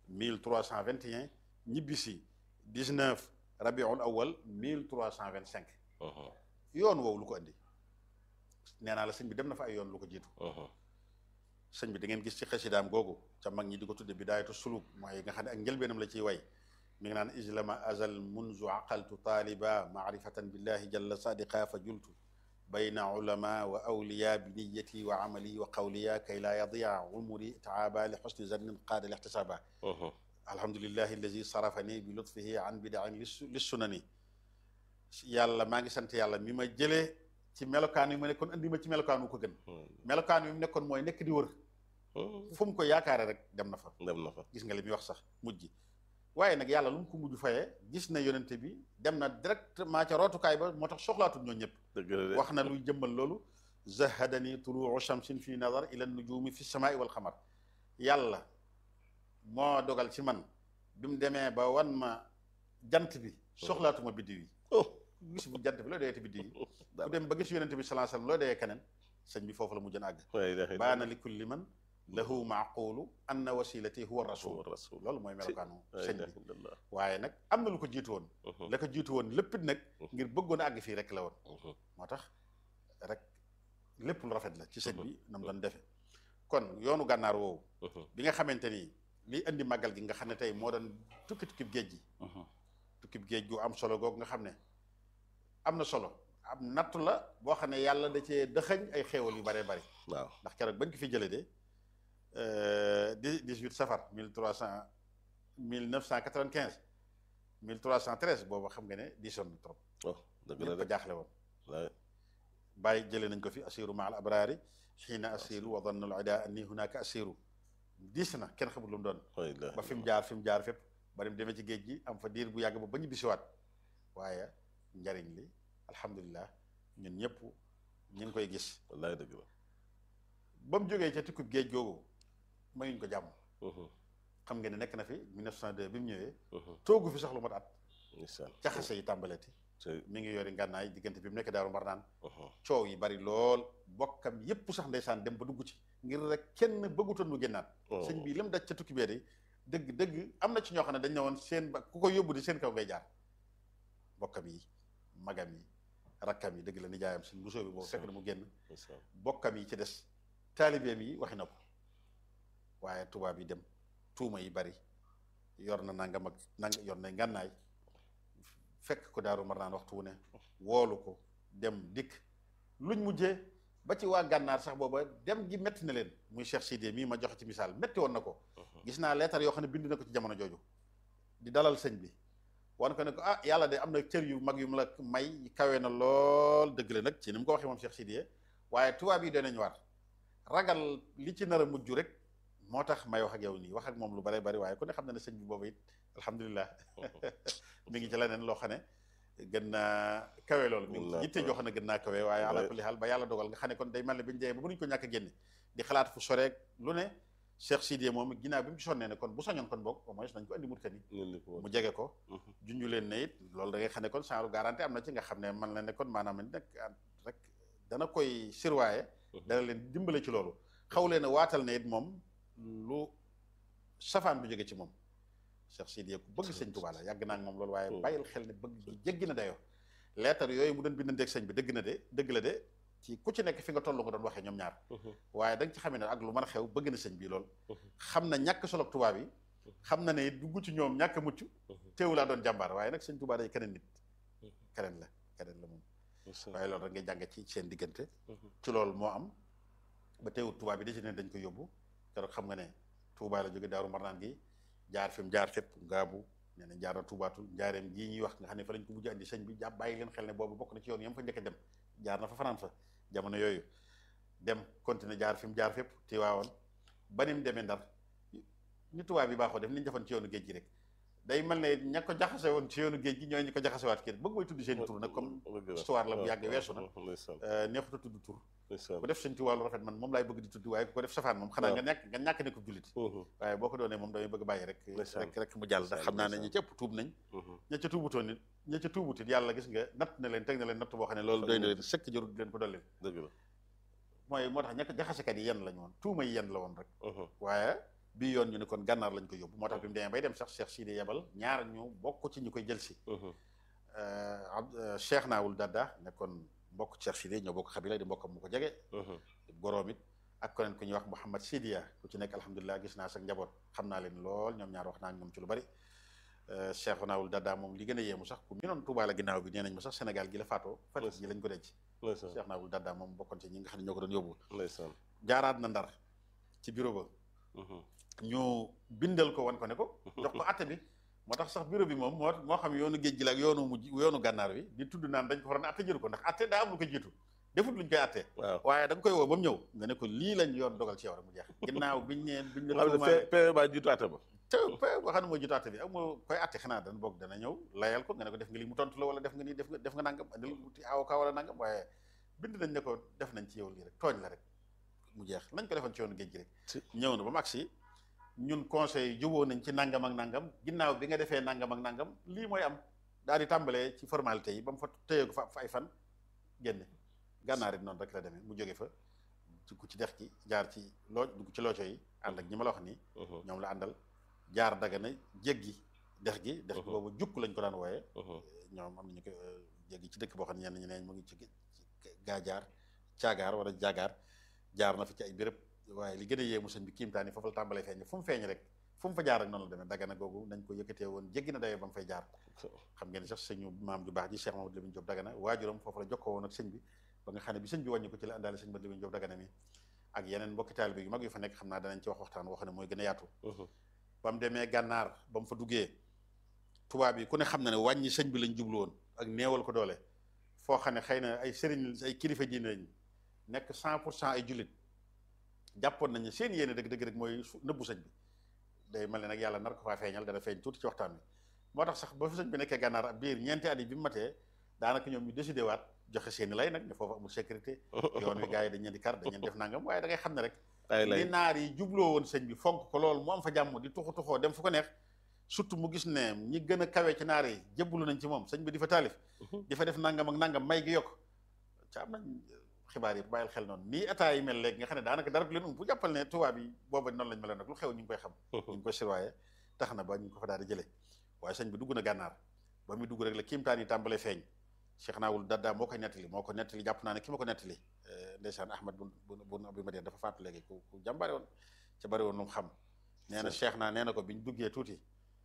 1321 ñibbisi 19 rabiul awal 1325 yoon woowu lu ko andi nee naa la sëñ bi dem na fa ay yoon lu ko jiitu sëñ bi da ngeen gis ci xasidaam googu ca mag ñi di ko tudde bidaayatu suluk mooy nga xam ne ak njëlbeenam la ciy way mi ngi naan islama azal munzu aqaltu taaliba maarifatan billahi jalla sadiqa fa jultu bayna ulama wa awliya bi niyati wa amali wa qawliya kay laa yadia umuri taaba li xusni zannin qaada li ixtisaaba alhamdulillahi allazi sarafani bi lutfihi an bidain li sunani yàlla maa ngi sant yàlla mi ma jëlee ci melokaan yi ma nekkoon andi ma ci melokaan wu ko gën melokaan wi mu nekkoon mooy nekk di wër fu mu ko yaakaare rek dem na fa dem na fa gis nga li muy wax sax mujj waaye nag yàlla lu mu ko mujj fayee gis na yonente bi dem na directement ca rootukaay ba moo tax soxlaatul ñoo ñëpp wax na luy jëmmal loolu zahadani tuluu shamsin fi nazar ila nujumi fi samaai wal xamar yàlla moo dogal ci man bi mu demee ba wan ma jant bi soxlaatuma biddiw yi oh gis bu jant bi loo doyee te biddiw yi bu dara dem ba gis yonente bi sallallahu alayhi wasallam loo doyee keneen sëñ bi foofu la mujjën àgg la ilaha baana li kulli man lahu maaqulu anna wasilati huwa rasul rasul loolu mooy melokaanu la sëñ ilaha bi illallah waaye nag am na lu ko jiitu woon la ko jiitu woon lépp it nag ngir bëggoon a àgg fii rek la woon moo tax rek lépp lu rafet la ci sëñ bi na mu doon defe kon yoonu gànnaar woowu bi nga xamante ni liy indi màggal gi nga xam ne tey moo doon tukki tukkib géej gi tukkib géej gu am solo googu nga xam ne am na solo am nattu la boo xam ne yàlla da cee dëxañ ay xéewal yu baree bari waaw ndax keroog bañ ko fi jëlee de dix dix-huit safar mille trois cent mille neuf cent quatre-vingt-quinze mille trois cent treize boobu xam nga ne diisoon na trop oh dëgg la ñëpp a de jaaxle woon la bàyyi jëlee nañ ko fi asiru ma al abraari xiina asiru wa danna al ida anni hunaka asiru diis na kenn xamul lu mu doon la ilaha ba fi mu jaar fi mu jaar fépp bari mu demee ci géej gi am fa diir bu yàgg ba ba ñu bisiwaat waaye njariñ li alhamdulilah ñun ñëpp ñu ngi koy gis wallahi dëgg la ba mu jógee ca tukkub géej googu mayuñ ko jàmm Mhm, xam nga ne nekk na fi 1902 bi mu ñëwee mhm, toogu fi sax lu mat at ndeysaan jaxase yi tàmbaleeti te mi ngi yori ngànnaay diggante bi mu nekk daaru mar naan mhm, coow yi bari lool bokkam yépp sax ndeysaan dem ba dugg ci ngir rek kenn bëggutoon mu génnaat oh, sëñ bi lim daj ca tukki bee de dëgg dëgg am na ci ñoo xam ne dañ ne woon seen ba ku ko yóbbu di seen kaw ngay jaar bokkam yi magam yi rakkam yi dëgg la nijaayam suñ musoo bi boobu fekk na mu génn ndeysaan bokkam yi ci des taalibeem yi waxi na ko waaye tubaab yi dem tuuma yi bari yor na nangam ak nang yor na ngànnaay fekk ko daaru mar naan waxtu wu ne woolu ko dem dikk luñ mujjee ba ci waa gànnaar sax booba dem gi métti na leen muy Cheikh Sidé mii ma joxe ci misaal métti woon na ko mhm, gis naa leetar yoo xam ne bind na ko ci jamono jooju di dalal sëñ bi wan ko ne ko ah yàlla de am na cër yu mag yu mu la may kawe na lool dëgg la nag ci ni mu ko waxee moom Cheikh Sidiye waaye tubaab yi doy nañu war ragal li ci nar a mujj rek moo tax may wax ak yow nii wax ak moom lu bare bari waaye ku ne xam na ne sëñ bi boobu it alhamdulilah mi ngi ci leneen loo xam ne gën naa kawe loolu mi ngi ci yitte joo xam ne gën naa kawe waaye ala kulli xaal ba yàlla dogal nga xam ne kon day mel ne bi ñu demee ba mënuñu ko ñàkk a génne di xalaat fu soreek lu ne Cheikh Sidiye moom ginnaaw bi mu ci sonnee ne kon bu soñoon kon boog au moins nañ ko andi Mauritanie ñun li ko woon. mu jege ko Mhm, junju leen ne it loolu da ngay xam ne kon genre garantie am na ci nga xam ne man la ne kon maanaam nag rek dana koy surveiller mhm, dana leen dimbale ci loolu xaw leen a waatal ne it moom lu safaan bu jóge ci moom Cheikh Sidiye ku bëgg sëñ Tuubaa la yàgg naa ak moom loolu waaye Mhm. bàyyil xel ne bëgg gi jéggi na dayoo leetar yooyu mu doon bindanteeg sëñ bi dëgg na de dëgg la de ci ku ci nekk fi nga toll nga doon waxee ñoom ñaar mhm, waaye da nga ci xamee ne ak lu mën a xew bëgg na sëñ bi lool Mhm. xam na ñàkk solo tubaab yi xam na ne dugg ci ñoom ñàkk a mucc mhm, teewu laa doon jàmbaar waaye nag sëñ Tuubaa day keneen nit Mhm. keneen la keneen la moom ndeysaan, waaye loolu rek ngay jànge ci seen diggante mhm, ci loolu moo am ba teewul tubaab bi da ci ne dañ ko yóbbu keroog xam nga ne Tuubaa la jóge Daaru Marnaan gi jaar fi mu jaar fépp ngaabu nee na jaar na tuubaatul njaareem gii ñuy wax nga xam ne fa lañ ko mujj andi sëñ bi jàpp bàyyi leen xel ne boobu bokk na ci yoon yam fa njëkk a dem jaar na fa fanaan fa jamono yooyu dem continuer jaar fi mu jaar fépp Tiwaawoon ba ni mu demee Ndar ni tubaab bi baaxoo def ni ñu defoon ci yoonu géej gi rek day mel ne ña ko jaxase woon ci yoonu géej gi ñooy ñi ko jaxasewaat kii bëgg mooy tudd seen tur nag comme dëgg la. histoire la bu yàgg waaw, weesu na waaw, ndeysaan, euh, neexut a tudd tur ndeysaan, ku def sëñ Tuubaa lu rafet man moom laay bëgg di tudd waaye ku ko def safaan moom xanaa nga ñàkk nga ñàkk ne ko jullit mhm, waaye boo ko doonee moom damay bëgg bàyyi rek Ndeysaan. rek rek mu jàll ndax xam naa ne ñi ci ëpp tuub nañ mhm, ña ca tuubutoon nit ña ca tuubut it yàlla gis nga natt na leen teg na leen natt boo xam ne loolu doy na leen sëkk jarul di leen ko dolli dëgg la. mooy moo tax ña ko jaxasekat yi yenn lañ woon tuuma yi yenn la woon rek mhm, waaye bii yoon ñu ne kon gànnaar lañ ko yóbbu moo tax bi mu demee bay dem sax Cheikh Sidi yebal ñaar ñu bokk ci ñu koy jël si mhm, ab Cheikh Naawul Dadda nekkoon mbokk Cheikh Sidi ñoo bokk xabila di mbokkam mu ko jege mhm, goroom it ak keneen ku ñuy wax Mouhamad Sidiya ku ci nekk alhamdulilah gis naa sa njaboot xam naa leen lool ñoom ñaar wax naa ak ñoom ci lu bari Cheikh Naawul Dadda moom li gën a yéemu sax ku minoon Touba la ginnaaw bi nee nañ ma sax Sénégal gi la faatoo Fatick gi lañ ko denc ndeysaan, Cheikh Naawul Dadda moom bokkoon ci ñi nga xam ne ñoo ko doon yóbbu ndeysaan, jaaraat na ndar ci bureau ba mhm, ñu bindal ko wan ko ne ko jox ko atte bi moo tax sax bureau bi moom moo moo xam yoonu géej gi la ak yoonu mujj yoonu gànnaar wi di tudd naan dañ ko waroon atte jëru ko ndax atte daa am lu ko jiitu defut luñ koy atte waaw. waaye da nga koy woo ba mu ñëw nga ne ko lii lañ yoon dogal ci yow rek mu jeex ginnaaw biñ neen biñ la xam ne tuumaale pe- pe baa jiitu àtte ba. te pe waxam ne moo jiitu atte bi ak moo koy atte xanaa dan boog dana ñëw layal ko nga ne ko def nga lii mu tontu la wala def nga nii def nga def nga nangam andil wuti avocat wala nangam waaye bind nañ ne ko def nañ ci yow lii rek tooñ la rek mu jeex lañ ko defoon ci yoonu géej gi rek Si. ñëw na ba mu agsi ñun conseil yi juboo nañ ci nangam ak nangam ginnaaw bi nga defee nangam ak nangam lii mooy am daal di tàmbalee ci formalité yi ba mu fa téye ko fa fa ay fan génne gànnaar it noonu rek la demee mu jóge fa dugg ci dex gi jaar ci loo dugg ci looco yi ànd ak ñi ma la wax nii ñoom la àndal jaar dagana jéggi dex gi dex gi boobu jukk lañ ko daan wooyee ñoom am nañu ko jéggi ci dëkk boo xam ne ñenn ñi ne mu ngi ci gaajaar caagaar wala jaagaar jaar na fa ci ay béréb waaye li gën a yéemu sëñ bi kiimtaan yi foofu la tàmbalee feeñ fu mu feeñ rek fu mu fa jaar rek noonu la demee dagana googu nañ ko yëkkatee woon jéggi na dayoo ba mu fay jaar xam ngeen sax sëñu maam ju baax ji Cheikh Mamadou Lamine Diop dagana waajuram foofu la jokkoo woon ak sëñ bi ba nga xam ne bi sëñ bi wàññi ko ci la àndaale sëñ Mamadou Lamine Diop dagana mi ak yeneen mbokki taalibe yu mag yu fa nekk xam naa danañ ci wax waxtaan woo xam ne mooy gën a yaatu ba mu demee gànnaar ba mu fa duggee tubaab yi ku ne xam na ne wàññi sëñ bi lañ jublu woon ak néewal ko doole foo xam ne xëy na ay sëriñ ay kilifa diine lañ nekk cent pour cent ay jullit jàppoon nañu seen yéene dëgg dëgg rek mooy nëbbu sëñ bi day mel ne nag yàlla nar ko faa feeñal dana feeñ tuuti ci waxtaan bi moo tax sax ba fi sëñ bi nekkee gànnaar ab biir ñeenti at yi bi mu matee daanaka ñoom ñu décidé waat joxe seeni lay nag ne foofu amul sécurité yoon wi gars yi dañ leen di kar dañ leen def nangam waaye da ngay xam ne rek li naar yi jubloo woon sëñ bi fonk ko loolu mu am fa jàmm di tuxu tuxoo dem fu ko neex surtout mu gis ne ñi gën a kawe ci naar yi jébbalu nañ ci moom sëñ bi di fa taalif di fa def nangam ak nangam may gi yokk ca am nañ xibaar yi bàyyil xel noonu nii état yi mel léegi nga xam ne daanaka dara du leen um bu jàppal ne tubaab yi booba noonu lañ meloon nag lu xew ñu ngi koy xam ñu ngi koy surveiller tax na ba ñu ngi ko fa daal di jëlee waaye sëñ bi dugg na gànnaar ba muy dugg rek la kiimtaan yi tàmbalee feeñ Cheikh Naawul Dadda moo koy nettali moo ko nettali jàpp naa ne ki ma ko nettali ndeysaan Ahmad bun bun Abi Madian dafa faatu léegi ku ku jàmbare woon ca bari woon lu mu xam nee na Cheikh naa nee na ko bi ñu duggee tuuti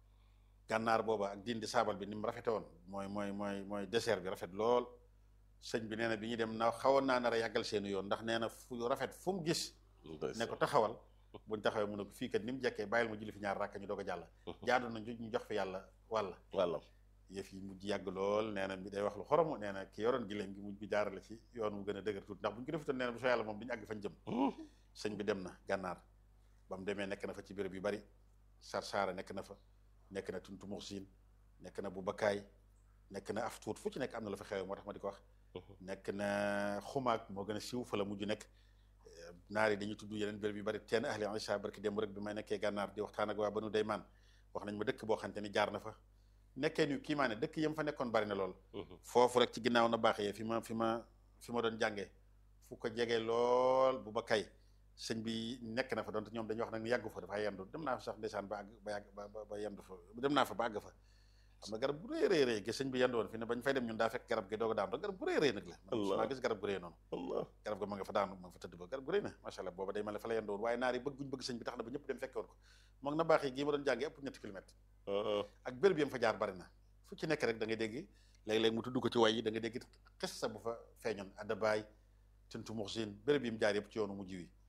gànnaar booba ak diin di saabal bi ni mu rafete woon mooy mooy mooy mooy désert bi rafet lool sëñ bi nee na bi ñuy dem na xawoon naa nar a yàggal seeni yoon ndax nee na fu rafet fu mu gis ne ko taxawal buñ taxawee mu ne ko fii kat ni mu jekkee bàyyil ma julli fi ñaar rakka ñu doog a jàll jaadu na ñu jox fi yàlla wàlla wàllam yëf yi mujj yàgg lool nee na bi day wax lu xoromu nee na ki yoroon giléem gi mujj bi jaarale ci yoon mu gën a dëgër tuuti ndax buñ ko defutoon nee na bu soo yàlla moom duñu àgg fañ jëm sëñ bi dem na gànnaar ba mu demee nekk na fa ci béréb yu bari sar saara nekk na fa nekk na tuntu muxsin nekk na bu bakkaay nekk na af tuut fu ci nekk am na la fa xew moo tax ma di ko wax nekk na xumaag moo gën a siiw fa la mujj nekk naar yi dañuy tudd yeneen béréb yu bari teen ahli isa barki démb rek bi may nekkee gànnaar di waxtaan ak waa banu daymaan wax nañ ma dëkk boo xamante ni jaar na fa nekkee ni kii maa ne dëkk yam fa nekkoon bari na lool foofu rek ci ginnaaw na baax yee fi ma fi ma fi ma doon jàngee fu ko jegee lool bu ba kay sëñ bi nekk na fa donte ñoom dañuy wax nag ni yàggu fa dafa yendu dem naa fa sax ndeysaan ba àgg ba yàgg ba ba yendu fa dem naa fa ba àgg fa am na garab bu rëy rëy rëy gi sëñ bi yendu woon fi ne bañ fay dem ñun daa fekk garab gi doog a daanu rek garab bu rëy rëy nag la man maa gis garab gu rëy noonu garab ga ma nga fa daanu ma nga fa tëdd ba garab gu rëy na macha allah booba day mel ne fa la yendu woon waaye naar yi bëgg guñ bëgg sëñ bi tax na ba ñëpp dem fekke woon ko moom na baax yi gii ma doon jàngee ëpp ñetti kilomètre ak béréb yam fa jaar bari na fu ci nekk rek da ngay dégg léeg-léeg mu tudd ko ci way yi da nga dégg xis sa bu fa feeñoon addabaay tuntu muxsin béréb yi mu jaar yëpp ci yoonu mujj wi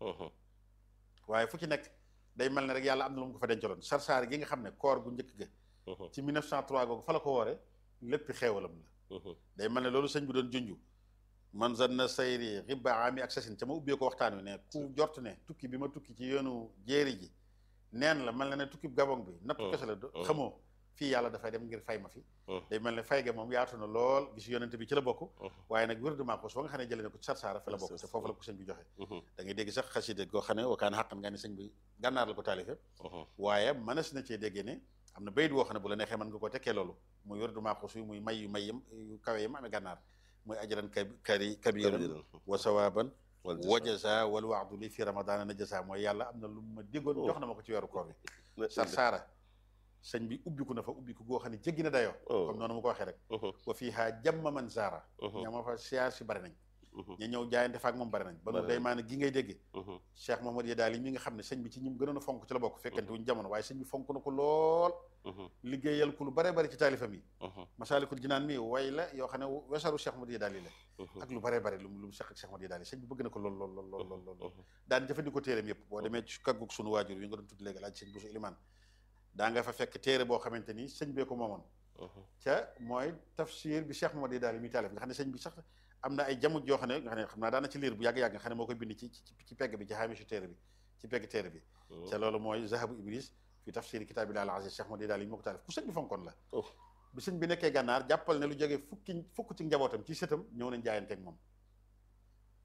waaye fu ci nekk day mel ne rek yàlla am na lu mu ko fa dencaloon sarsaar gi nga xam ne koor gu njëkk ga ci 1903 googu fa la ko woore lépp xeewalam la day mel ne loolu sëñ bi doon junju man zanna sayri xibba ami ak sasin ca ma ubbee ko waxtaan wi ne ku jort ne tukki bi ma tukki ci yoonu jéeri ji neen la mel na ne tukki gabon bi nattu kese la xamoo fii yàlla dafay dem ngir fay ma fi day mel ne fay ga moom yaatu na lool gis yonente bi ci la bokk waaye nag wér dement ko soo nga xam ne jëlee na ko ci sarsaara fa la bokk te foofu la ko sëñ bi joxe da ngay dégg sax xaside goo xam ne wakaan xaqan nga ne sëñ bi gànnaar la ko taalife waaye mënees na cee déggee ne am na bayit woo xam ne bu la neexee mën nga ko tekkee loolu muy wér dement ko suy muy may yu may yam yu kawe yam amee gànnaar muy ajaran kari kabiran wa sawaban wa jaza wal waadu li fi ramadana na jaza mooy yàlla am na lu ma diggoon jox na ma ko ci weeru koor bi sarsaara sëñ bi ubbiku na fa ubbiku goo xam ne jéggi na dayoo comme noonu mu ko waxee rek wa fii haa jamma man zaara ña ma fa siyaar si bari nañ ñu ñëw jaayante faak moom bari nañ ba nu day maana gi ngay dégg Cheikh Mamadou Yadaali yi mi nga xam ne sëñ bi ci ñim gënoon a fonk ci la bokk fekkante wuñ jamono waaye sëñ bi fonk na ko lool liggéeyal ku lu bare bari ci taalifam yi masaalikul jinaan mi way la yoo xam ne wesaru Cheikh Mamadou Yadaali la ak lu bare bari lu lu mu seq ak Cheikh Mamadou Yadaali sëñ bi bëgg na ko lool lool lool lool lool lool daan jëfandikoo téeram yëpp boo demee ci kaggug sunu waajur yi nga doon tudd léegi laaj sëñ Bousso Ilimaan daa nga fa fekk téere boo xamante ni sëñ bee ko moomoon ca mooy tafsir bi Cheikh Mamadou daal yi muy taalif nga xam ne sëñ bi sax am na ay jamuj yoo xam ne nga xam ne xam naa daana ci liir bu yàgg-yàgg nga xam ne moo koy bind ci ci pegg bi ci xaamisu téere bi ci pegg téere bi ca loolu mooy zahabu iblis fi tafsir kitaabillahi al-aziz Cheikh Mamadou daal yi moo ko taalif ku sëñ bi fonkoon la bi sëñ bi nekkee gànnaar jàppal ne lu jógee fukki fukk ci njabootam ci sëtam ñëw nañ jaayanteeg moom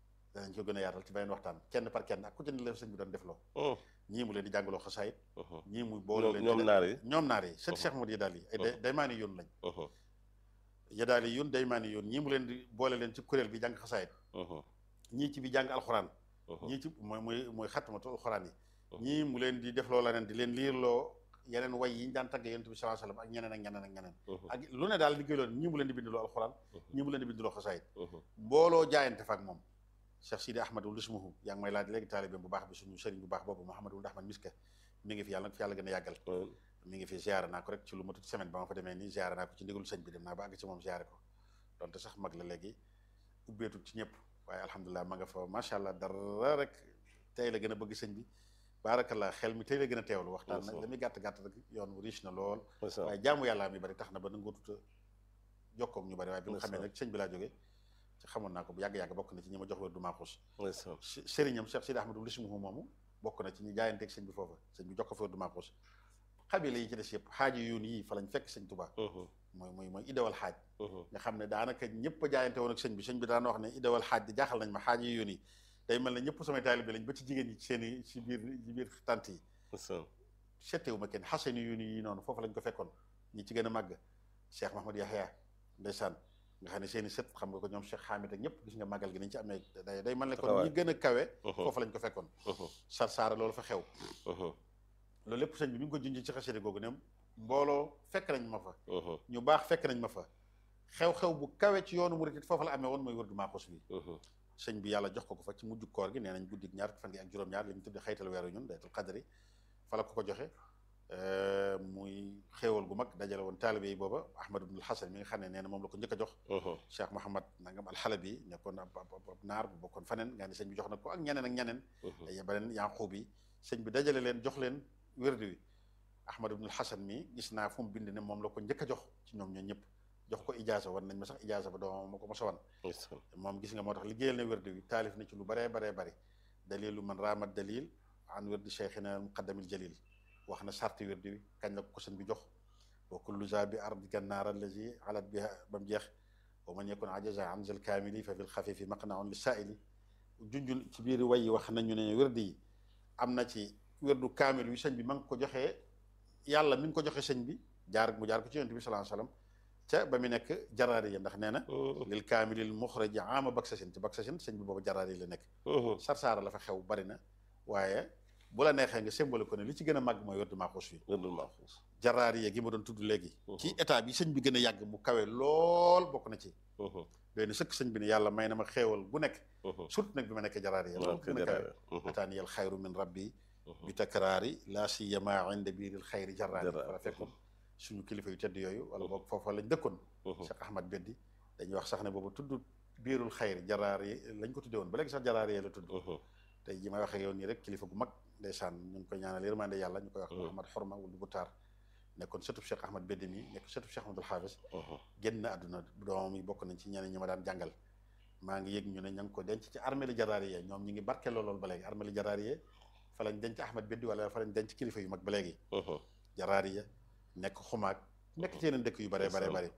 dañ ko gën a yaatal ci beneen waxtaan kenn par kenn ak ku ci ne la sëñ bi doon defloo ñii mu leen di jàngaloo xasaayit ñii mu boole leen ñoom naar yi ñoom naar yi sët Cheikh Modou Yadaali yi ay day daymaani yoon lañ Yadaali yoon daymaani yoon ñii mu leen di boole leen ci kuréel bi jàng xasaayit ñii ci bi jàng alxuraan ñii ci mooy mooy mooy xatmatu alxuraan yi ñii mu leen di defloo leneen di leen liirloo yeneen way yi ñu daan tagg yonent bi sallallahu alayhi wasallam ak ñeneen ak ñeneen ak ñeneen ak lu ne daal liggéey loon ñii mu leen di bindiloo alxuraan ñii mu leen di bindiloo xasaayit mbooloo jaayante fa ak moom Cheikh Sidi Ahmadul Ismuhu yaa ngi may laaj léegi taalibeem bu baax bi suñu sëriñ bu baax boobu Mouhamadul Ahmad Miska mi ngi fi yàlla nag fi yàlla gën a yàggal mi ngi fi ziare naa ko rek ci lu matut semaine ba ma fa demee nii ziare naa ko ci ndigalu sëñ bi dem naa ba àgg ci moom ziare ko donte sax mag la léegi ubbeetul ci ñëpp waaye alhamdulilah ma nga fa macha allah dara rek tey la gën a bëgg sëñ bi baarakallah xel mi tey la gën a teewlu waxtaan nag la muy gàtt gàtt rek yoon wu riche na lool waaye jaamu yàlla mi bari tax na ba nangoo tuta jokkoog ñu bari waaye bi nga xamee nag sëñ bi laa jógee ci xamoon naa ko bu yàgg-yàgg bokk na ci ñi ma jox wér du maaxuus sëriñam Cheikh Sidi Ahmadou Lismuhu moomu bokk na ci ñi jaayanteeg sëñ bi foofa sëñ bi jox ko fa wér du maaxuus xabila yi ci des yëpp xaaji yoon yii fa lañ fekk sëñ Tuubaa mooy mooy mooy idawal xaaj nga xam ne daanaka ñëpp a jaayante woon ak sëñ bi sëñ bi daan wax ne idawal xaaj di jaaxal nañ ma xaaji yoon yi day mel ne ñëpp samay taalibe lañ ba ci jigéen ñi ci seen i ci biir ci biir tant yi settewu ma kenn xasani yoon yi noonu foofu lañ ko fekkoon ñi ci gën a màgg Cheikh Mahamad Yahya ndeysaan nga xam ne seen i sët xam nga ko ñoom Cheikh Hamid ak ñëpp gis nga màggal gi nañ ci amee day day mel ne kon ñi gën a kawe foofu lañ ko fekkoon sar saara loolu fa xew loolu lépp sëñ bi mi ngi ko junj ci xasida googu ne mbooloo fekk nañ ma fa ñu baax fekk nañ ma fa xew-xew bu kawe ci yoonu murit it foofu la amee woon mooy wërdu maaxus bi sëñ bi yàlla jox ko ko fa ci mujj koor gi nee nañ guddi ñaar fan gi ak juróom-ñaar li ñu tudde xaytal weeru ñun daytul qadri fa la ko ko joxe muy xéewal gu mag dajale woon taalibe yi booba ahmad ibnul hasan mi nga xam ne nee na moom la ko njëkk a jox cheikh mohamad nangam alxalabi nekkoon ab ab naar bu bokkoon faneen nga ni sëñ bi jox na ko ak ñeneen ak ñeneen ay beneen yanquub yi sëñ bi dajale leen jox leen wérdu wi ahmad ibnul hasan mi gis naa fu mu bind ne moom la ko njëkk a jox ci ñoom ñoo ñëpp jox ko ijaasa wan nañ ma sax ijaasa ba doomam ma ko mos a wan moom gis nga moo tax liggéeyal na wérdu wi taalif na ci lu baree baree bari dalilu man raamat dalil an wérdi cheikhina muqaddamil jalil wax na sarti wérdu wi kañ la ko sëñ bi jox wa kullu za bi ardi gannaar allazi alat biha ba mu jeex wa man yakun ajaza an zal kaamili fa fil xafifi maqnaun li saaili junjul ci biir way yi wax nañu ne wérdu yi am na ci wérdu kaamil wi sëñ bi ma ngi ko joxee yàlla mi ngi ko joxe sëñ bi jaar mu jaar ko ci yonent bi sallallahu alayhi wasallam ca ba mu nekk jaraari ya ndax nee na lil kaamilil muxraji ama baksasin ci baksasin sëñ bi boobu jaraari yi la nekk sarsaara la fa xew bari na waaye bu la neexee nga symbole ko ne li ci gën a màgg mooy wérdu maaxuus wi wérdul maaxuus jaraari ya gi ma doon tudd léegi ci état bi sëñ bi gën a yàgg mu kawe lool bokk na ci doy na sëkk sëñ bi ne yàlla may na ma xeewal gu nekk surtout nag bi ma nekk jaraari ya loolu gën a kawe ataani al xayru min rabbi bi takraari laa siyama inda biiril xayri jaraari wala fekkoon suñu kilifa yu tedd yooyu wala boog foofa lañ dëkkoon Cheikh Ahmad Beddi dañuy wax sax ne boobu tudd biirul xayri jaraar yi lañ ko tuddee woon ba léegi sax jaraar yi la tudd tey ji may wax ak yow nii rek kilifa gu mag ndeysaan ñu ngi koy ñaanal yërmande yàlla ñu koy wax Ahmad Xorma wul bu taar nekkoon sëtub Cheikh Ahmad Beddi mi nekk sëtub Cheikh Ahmadul Xaafis génn àdduna doomam yi bokk nañ ci ñeneen ñi ma daan jàngal maa ngi yëg ñu ne ña ngi ko denc ci armée li jaraar yi ñoom ñi ngi barkeeloo loolu ba léegi armée li jaraar yi fa lañ denc Ahmad Beddi wala fa lañ denc kilifa yu mag ba léegi jaraar yi nekk xumaag nekk ci yeneen dëkk yu bare bare bare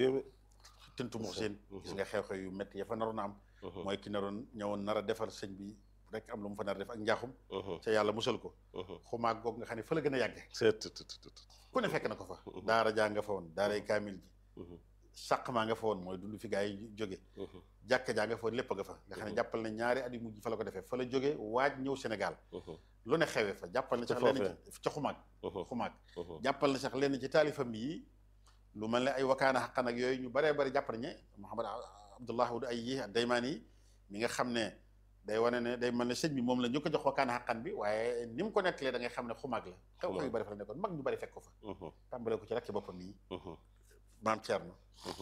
tintu mux seen gis nga xew-xew yu métti ya fa naroon a am mooy ki naroon ñëwoon nar a defar sëñ bi rek am lu mu fa nar a def ak njaaxum ca yàlla musal ko xumaag goog nga xam ne fa la gën a yàgge ku ne fekk na ko fa daara jaa nga fa woon daaray kaamil ji sàq maa nga fa woon mooy dund fi gaa yi jóge jàkka jaa nga fa woon lépp nga fa nga xam ne jàppal na ñaari at yu mujj fa la ko defee fa la jóge waaj ñëw Sénégal lu ne xewee fa jàppal na sax lenn ci ca xumaag xumaag jàppal na sax lenn ci taalifam yi lu mel ne ay wakaana xaqan ak yooyu ñu baree bari jàpp nañu Muhammad Abdullah wud ay yi daymaan yi mi nga xam ne day wane ne day mel ne sëñ bi moom la ñu ko jox wakaana xaqan bi waaye ni mu ko nettalee da ngay xam ne xumaag la xew xew yu bari fa la nekkoon mag ñu bari fekk ko fa tàmbale ko ci rakki boppam yi maam Thierno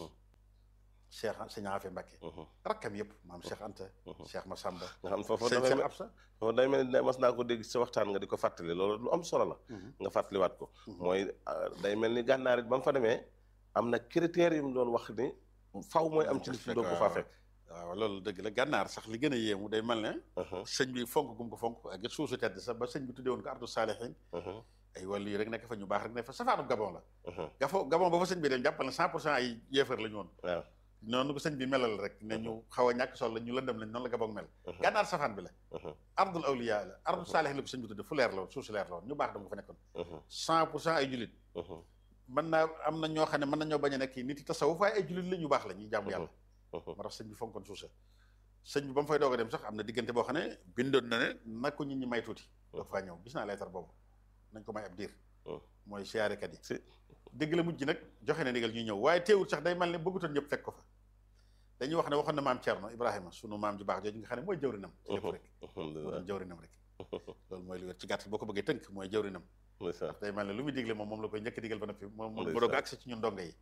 cheikh sëñ Afe Mbacke rakkam yëpp maam Cheikh Anta Cheikh Massamba nga xam foofu sëñ Cheikh Absa foofu day mel ni mas naa ko dégg sa waxtaan nga di ko fàttali loolu lu am solo la nga fàttaliwaat ko mooy day mel ni gànnaar it ba mu fa demee am na critères yu mu doon wax ni faw mooy am ci li doo ko faa fekk waaw loolu dëgg la gànnaar sax li gën a yéemu day mel ne sëñ bi fonk gum ko fonk ak suusu tedd sax ba sëñ bi tuddee woon ko ardu saalihin ay wàllu yi rek nekk fa ñu baax rek ne fa safaanu gabon la gafo gabon ba fa sëñ bi dem jàppal na cent pour cent ay yéefar la ñu woon waaw noonu ko sëñ bi melal rek ne ñu xaw a ñàkk sol la ñu lëndëm lañ noonu la Gabon mel gànnaar safaan bi la ardul awliya la ardul saalih la ko sëñ bi tudde fu leer la woon suuf si leer la woon ñu baax dama fa nekkoon cent pour cent ay julit mën naa am na ñoo xam ne mën nañoo bañ a nekk nit yi tasawuf waaye ay julit la ñu baax la ñuy jaamu yàlla moo tax sëñ bi fonkoon suuf sa sëñ bi ba mu fay doog a dem sax am na diggante boo xam ne bindoon na ne nag ko nit ñi may tuuti doog faa ñëw gis naa leetar boobu nañ ko may ab diir mooy siyaarekat yi dégg la mujj nag joxe na ndigal ñuy ñëw waaye teewul sax day mel ne bëggutoon ñëpp fekk ko fa dañuy wax ne waxoon na maam Thierno Ibrahima sunu maam ju baax jooju nga xam ne mooy jawrinam ci lépp rek moo doon jawrinam rek loolu mooy lu wér ci gàttal boo ko bëggee tënk mooy jawrinam ndax day mel ne lu muy digle moom moom la koy njëkk digal ba noppi moom mu doog accès ci ñun ndongo yi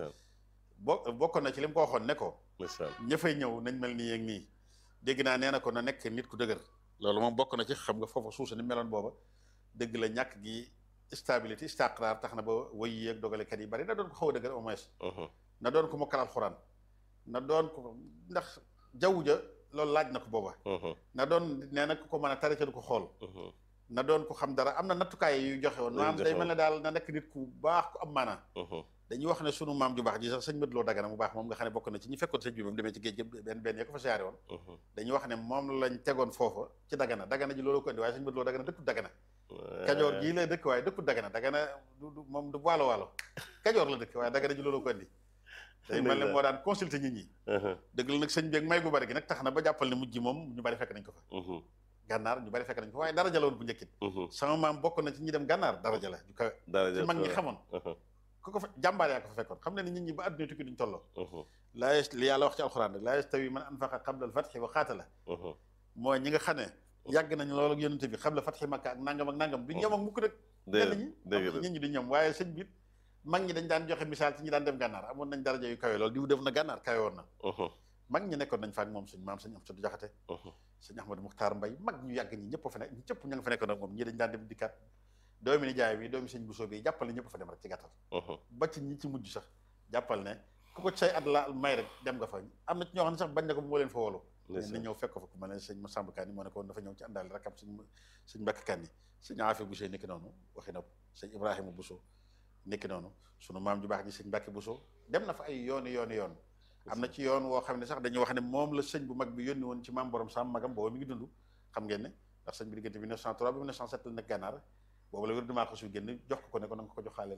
bo bokkoon na ci li mu ko waxoon ne ko ña fay ñëw nañ mel nii ak nii dégg naa nee na ko na nekk nit ku dëgër loolu moom bokk na ci xam nga foofa suusa ni meloon booba dëgg la ñàkk gi stabilité istiqraar tax na ba wëy yi ak dogalekat yi bari na doon ko xaw a dëgër au moins na doon ko mokkal alxuraan na doon ko ndax jaww ja loolu laaj na ko booba na doon nee na ku ko mën a tari ca du ko xool na doon ko xam dara am na nattukaay yu joxe woon maam day mel ne daal na nekk nit ku baax ku am maanaa dañuy wax ne sunu maam ju baax ji sax sëñ Madou Lo Dagana mu baax moom nga xam ne bokk na ci ñi fekkoon sëñ bi moom demee ci géej gi benn benn ya ko fa siyaare woon dañuy wax ne moom lañ tegoon foofa ci Dagana Dagana ji loolu ko indi waaye sëñ Madou Lo Dagana dëkku Dagana kajoor gii la dëkk waaye dëkku Dagana Dagana du moom du waalo waalo kajoor la dëkk waaye Dagana ji loolu ko indi day mel ne moo daan consulter nit ñi dëgg la nag sëñ bi ak may gu bari gi nag tax na ba jàppal ne mujj moom ñu bari fekk nañ ko fa gànnaar ñu bari fekk nañ ko waaye daraja la woon bu njëkkit sama maam bokk na ci ñi dem gànnaar daraja la ju kawe ci mag ñi xamoon ku ko fa jàmbaar yaa ko fa fekkoon xam ne ni nit ñi ba adduna tukki duñ tolloo laa yes li yàlla wax ci alxuraan rek laa yastawi man anfaqa qabla al-fathi wa qaatala mooy ñi nga xam ne yàgg nañ loolu ak yonente bi qabla fathi makka ak nangam ak nangam duñ ñoom ak mukk nag ñenn ñi nit ñi duñ ñoom waaye sëñ bi mag ñi dañ daan joxe misaal ci ñi daan dem gànnaar amoon nañ daraja yu kawe loolu diw def na gànnaar kawe woon na mag ñi nekkoon nañ fa ak moom suñ maam sëñ Amsadu Jaxate sëñ Ahmadou Muxtaar Mbay mag ñu yàgg ñi ñëpp fa nekk ñëpp ña nga fa nekkoon ak moom ñii dañ daan dem dikkaat doomi ni jaay bi doomi sëñ Bousso bi jàppal ne ñëpp fa dem rek ci gàttal ba ci ñi ci mujj sax jàppal ne ku ko say at la may rek dem nga fa am na ci ñoo xam ne sax bañ na ko moo leen fa wolu na ñëw fekk ko fa ku mel ne sëñ Masamba Kanni moo ne ko woon dafa ñëw ci àndaale rakam sëñ sëñ Mbàkke Kanni sëñ Afi Bousso nekki noonu waxi na ko sëñ Ibrahima Bousso nekki noonu sunu maam ju baax ji sëñ Mbàkke Bousso dem na fa ay yooni yooni yoon am na ci yoon woo xam ne sax dañuy wax ne moom la sëñ bu mag bi yónni woon ci maam borom sam magam booba mi ngi dund xam ngeen ne ndax sëñ bi diggante 1903 ba 1907 la nekk gànnaar boobu la wér dumaa ko su génn jox ko ko ne ko na nga ko joxaaleel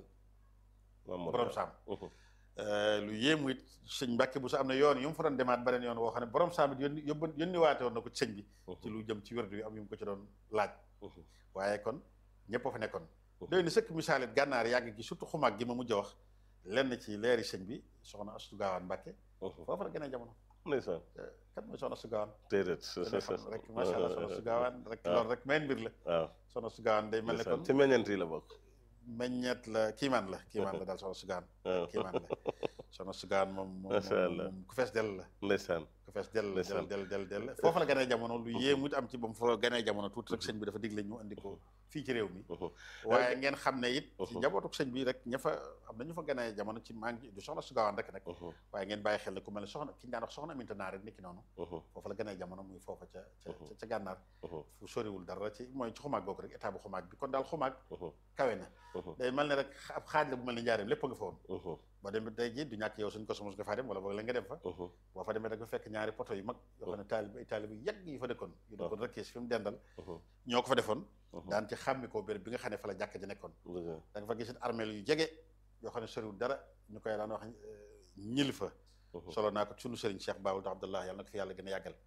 borom saam lu yéemu it sëñ Mbàkke bu sa am na yoon yu mu fa doon demaat beneen yoon woo xam ne borom saam it yónni yóbbu yónni waate woon na ko ci sëñ bi ci lu jëm ci wérdu yi am yu mu ko ci doon laaj waaye kon ñëpp a fa nekkoon doy na sëkk misaalit gànnaar yàgg gi surtout xumaag gi ma mujj a wax lenn ci leeri sëñ bi soxna Astu Gaawaan Mbàkke foofu la gën a jamono ndeysaan kat mooy soxna Astu Gaawaan déedéet rek macha allah soxna Astu Gaawaan rek loolu rek meen mbir la waaw soxna Astu Gaawaan day mel ne kon ci meññeent yi la bokk meññeet la kiimaan la kiimaan la daal soxna Astu Gaawaan kiimaan la soxna Astu Gaawaan moom moom ku fees dell la ndeysaan ku fees dell del del del del foofu la gënee jamono lu yéemu it am ci ba mu fa gënee jamono tuuti rek sëñ bi dafa digle ñu andi ko fii ci réew mi waaye ngeen xam ne it ci njabootuk sëñ bi rek ña fa am na ñu fa gënee jamono ci maa ngi du soxna Astu Gaawaan rek nag waaye ngeen bàyyi xel ne ku mel ne soxna ki ñu daan wax soxna Aminta Naar rek niki noonu foofu la gënee jamono muy foofa ca ca ca gànnaar fu soriwul dara ci mooy ci xumaag googu rek état bu xumaag bi kon daal xumaag kawe na day mel ne rek ab xaaj la bu mel ne njaareem lépp nga fa woon boo demee tey jii du ñàkk yow suñ ko somus nga faa dem wala boog la nga dem fa boo fa demee rek ba fekk ñaari poto yu mag yoo xam ne taalib ay taalib yu yàgg yi fa dëkkoon yu dëkkoon rek fi mu dendal ñoo ko fa defoon daan ci xàmmi ko béréb bi nga xam ne fa la jàkk ji nekkoon da nga fa gis armeel yu jege yoo xam ne soriwul dara ñu koy daan wax ñil fa solo naa ko sunu sëriñ Cheikh Baawul da Abdallah yàlla na ko fi yàlla gën a yàggal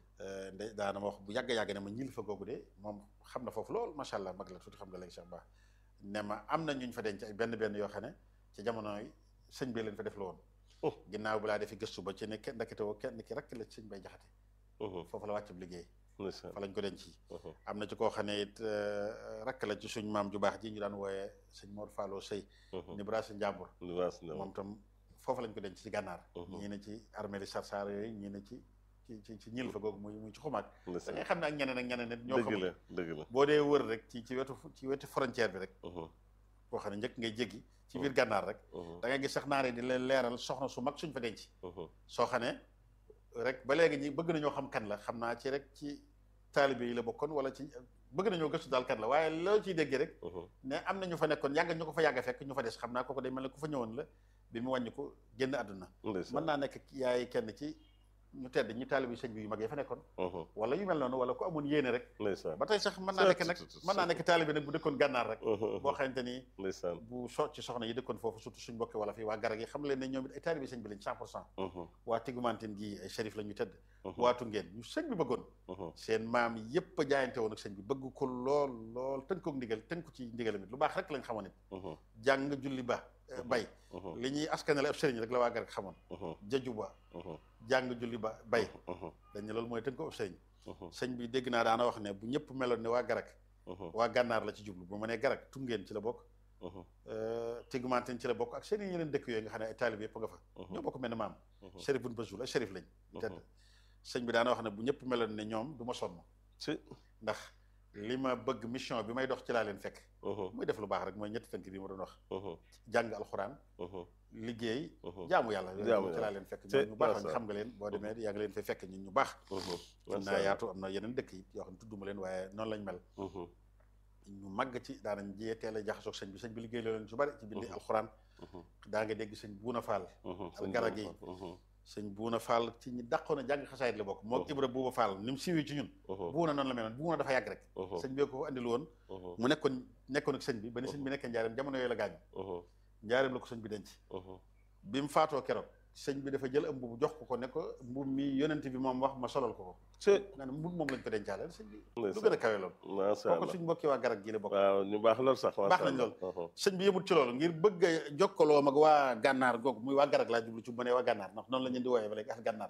nde daana ma wax bu yàgg-yàgg ne ma ñil fa googu de moom xam na foofu lool macha allah mag la tuuti xam nga léegi Cheikh Ba ne ma am na ñuñ fa denc ay benn benn yoo xam ne ci jamono yi sëñ bi leen fa def la woon ginnaaw bi laa defi gëstu ba ci ne kenn ndakete woo kenn ki rek la sëñ bay jaxate foofu la wàccub liggéey fa lañ ko denc am na ci koo xam ne it rakk la ci suñ maam ju baax ji ñu daan wooyee sëñ Mor Fallo Sëy ni brasi njàmbur moom tam foofu lañ ko denc ci gànnaar ñii ne ci armée li sarsar yooyu ñii ne ci ci ci ci ñil fa googu muy muy ci xumaag da ngay xam ne ak ñeneen ak ñeneen nit ñoo xam dëgg la boo dee wër rek ci ci wetu ci wetu frontière bi rek boo xam ne njëkk ngay jéggi ci biir gànnaar rek da ngay gis sax naare di leen leeral soxna su mag suñ fa denc soo xam ne rek ba léegi ñi bëgg nañoo xam kan la xam naa ci rek ci taalibe yi la bokkoon wala ci bëgg nañoo gëstu daal kan la waaye loo ciy déggee rek ne am na ñu fa nekkoon yàgg ñu ko fa yàgg fekk ñu fa des xam naa kooku day mel ne ku fa ñëwoon la bi mu wàññi ko génn àdduna ndeysaan mën naa nekk yaay kenn ci ñu tedd ñu taalibi sëñ bi yu mag ya fa nekkoon Mhm. wala yu mel noonu wala ku amoon yéene rek ndeysaan ba tey sax mën naa nekk nag mën naa nekk taalibi nag bu dëkkoon gànnaar rek Mhm. boo xamante ni ndeysaan bu so ci soxna yi dëkkoon foofu surtout suñ mbokki wala fii waa garag yi xam leen ne ñoom it ay taalibi sëñ bi lañ cent pour cent Mhm. waa Tigumantin gi ay shérif la ñu tëdd Mhm. waatu ngeen ñu sëñ bi bëggoon Mhm. seen maam yépp a jaayante woon ak sëñ bi bëgg ko lool lool tënkook ndigal tënku ci ndigalam it lu baax rek lañ xamoon it Mhm. jàng julli ba eh, bay Mhm. li ñuy askanale ab sëriñ rek la waa garag xamoon Mhm. jaju ba Mhm. jàng julli ba bay Mhm. dañ ne loolu mooy tënk ko ab sëriñ Mhm. sëñ bi dégg naa daana wax ne bu ñëpp meloon ne waa garag Mhm. waa gànnaar la ci jublu bu ma nee garag tungeen ci la bokk Mhm. Tigumantin ci la bokk ak seen i yeneen dëkk yooyu nga xam ne ay taalib yëpp nga fa ñoo bokk mel ne maam Mhm. shérif buñ basul ay shérif lañ ñu tedd Mhm. sëñ bi daana wax ne bu ñëpp meloon ne ñoom du ma sonn si ndax li ma bëgg mission bi may dox ci laa leen fekk Mhm. muy def lu baax rek mooy ñetti tënk bi ma doon wax Mhm. jàng alxuraan Mhm. liggéey Mhm. jaamu yàlla yooyu Jaamu ci yàlla. laa leen fekk Te- ñoom ñu baax lañ macha xam nga leen boo demee yaa ngi leen fay fekk ñun ñu baax Mhm. am Macha naa Allah. yaatu am na yeneen dëkk yi yoo xam ne tudduma leen waaye noonu lañ mel Mhm. ñu màgg ci daanañ jiyee teel a jaxasoog sëñ bi sëñ bi liggéey loo leen su bari ci bindi Mhm. alxuraan Mhm. daa nga dégg sëñ buuna faal Mhm. ak Sëñ garag Ba- yi. Mhm. sëñ buuna faal ci ñi dàqoon a jàng xasaayit la bokk moo Mhm. ibra buuba faal ni mu siiwee ci ñun Mhm. buuna noonu la meloon buuna dafa yàgg rek Mhm. sëñ bi ko fa andil woon Mhm. mu nekkoon nekkoon ak sëñ bi ba ni sëñ bi nekkee njaareem jamono yooyu la gaañu Mhm. njaareem la ko sëñ bi denc Mhm. bi mu faatoo keroog sëñ bi dafa jël am mbubu jox ko ko ne ko mbub mi yonent bi moom wax ma solal ko ko si nga ne mbub moom lañ ko dencaale sëñ bi lu ndeysaan. gën a kawe loolu macha kooku Allah suñ mbokki waa garag gi la bokk waaw ñu baax lool sax Baax nañ lool. sëñ bi yëmut ci loolu ngir bëgg a jokkaloo mag waa gànnaar googu muy waa garag laa jublu ci bu ma nee waa gànnaar ndax noonu la ñu di wooyee ba léegi ak gànnaar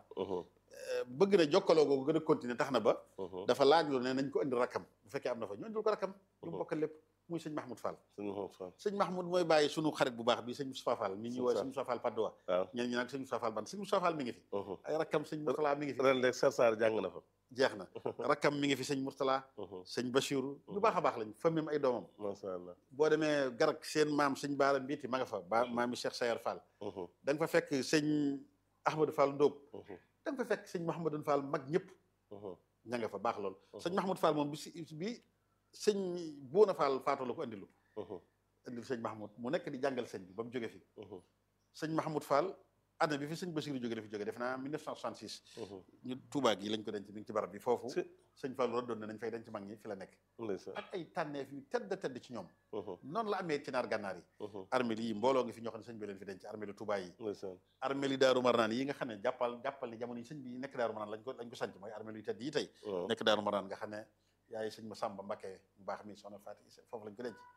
bëgg na jokkaloo googu gën a continuer tax na ba dafa laaj lu ne nañ ko indi rakkam bu fekkee am na fa ñu indil ko rakkam ñu Mhm. bokkal lépp muy sëñ Mahmoud Fall suñu xool fan sëñ Mahmoud mooy bàyyi sunu xarit bu baax bi sëñ Moustapha Fall mi ñuy Sëñ wooye Sa- sëñ Moustapha Fall Padoa waaw ñeen ñi nag sëñ Moustapha Fall ban sëñ Moustapha Fall mi ngi fi ay rakkam sëñ Mourtala mi ngi fi ren léegi Sar Sar jàng na fa jeex na rakkam mi ngi fi sëñ Mourtala sëñ Bachiru ñu baax a baax lañ fa même ay doomam macha Allah boo demee garag seen maam sëñ Baara Mbiiti ma nga fa ba maami Cheikh Sayar Fall da nga fa fekk sëñ Ahmadou Fall Ndóob da nga fa fekk sëñ Mouhamadou Fall mag ñëpp ña nga fa baax lool sëñ Mahmoud Fall moom bi si bi sëñ Bouna Fall faatu la ko andilu andil sëñ Mahmoud mu nekk di jàngal sëñ bi ba mu jóge fi sëñ Mahmoud Fall année bi fi sëñ Basiru jóge dafi jóge def naa 1966 ñu Touba gi lañ ko denc mi ngi ci barab bi foofu si sëñ Fall doon ne nañ fay denc mag ñi fi la nekk ndeysaan ak ay tànneef yu tedd tedd ci ñoom noonu la amee ci naar gànnaar yi armée yi mbooloo ngi fi ñoo xam ne sëñ bi leen fi denc armée li Touba yi ndeysaan armée li Daaru Marnaan yi nga xam ne jàppal jàppal ni jamono yi sëñ bi nekk Daaru Marnaan lañ ko lañ ko sanc mooy armée li tedd yi tey waaw nekk Daaru Marnaan nga xam ne yaay sëñ ma Samba Mbakke mu baax mi soxna Faati foofu lañ ko denc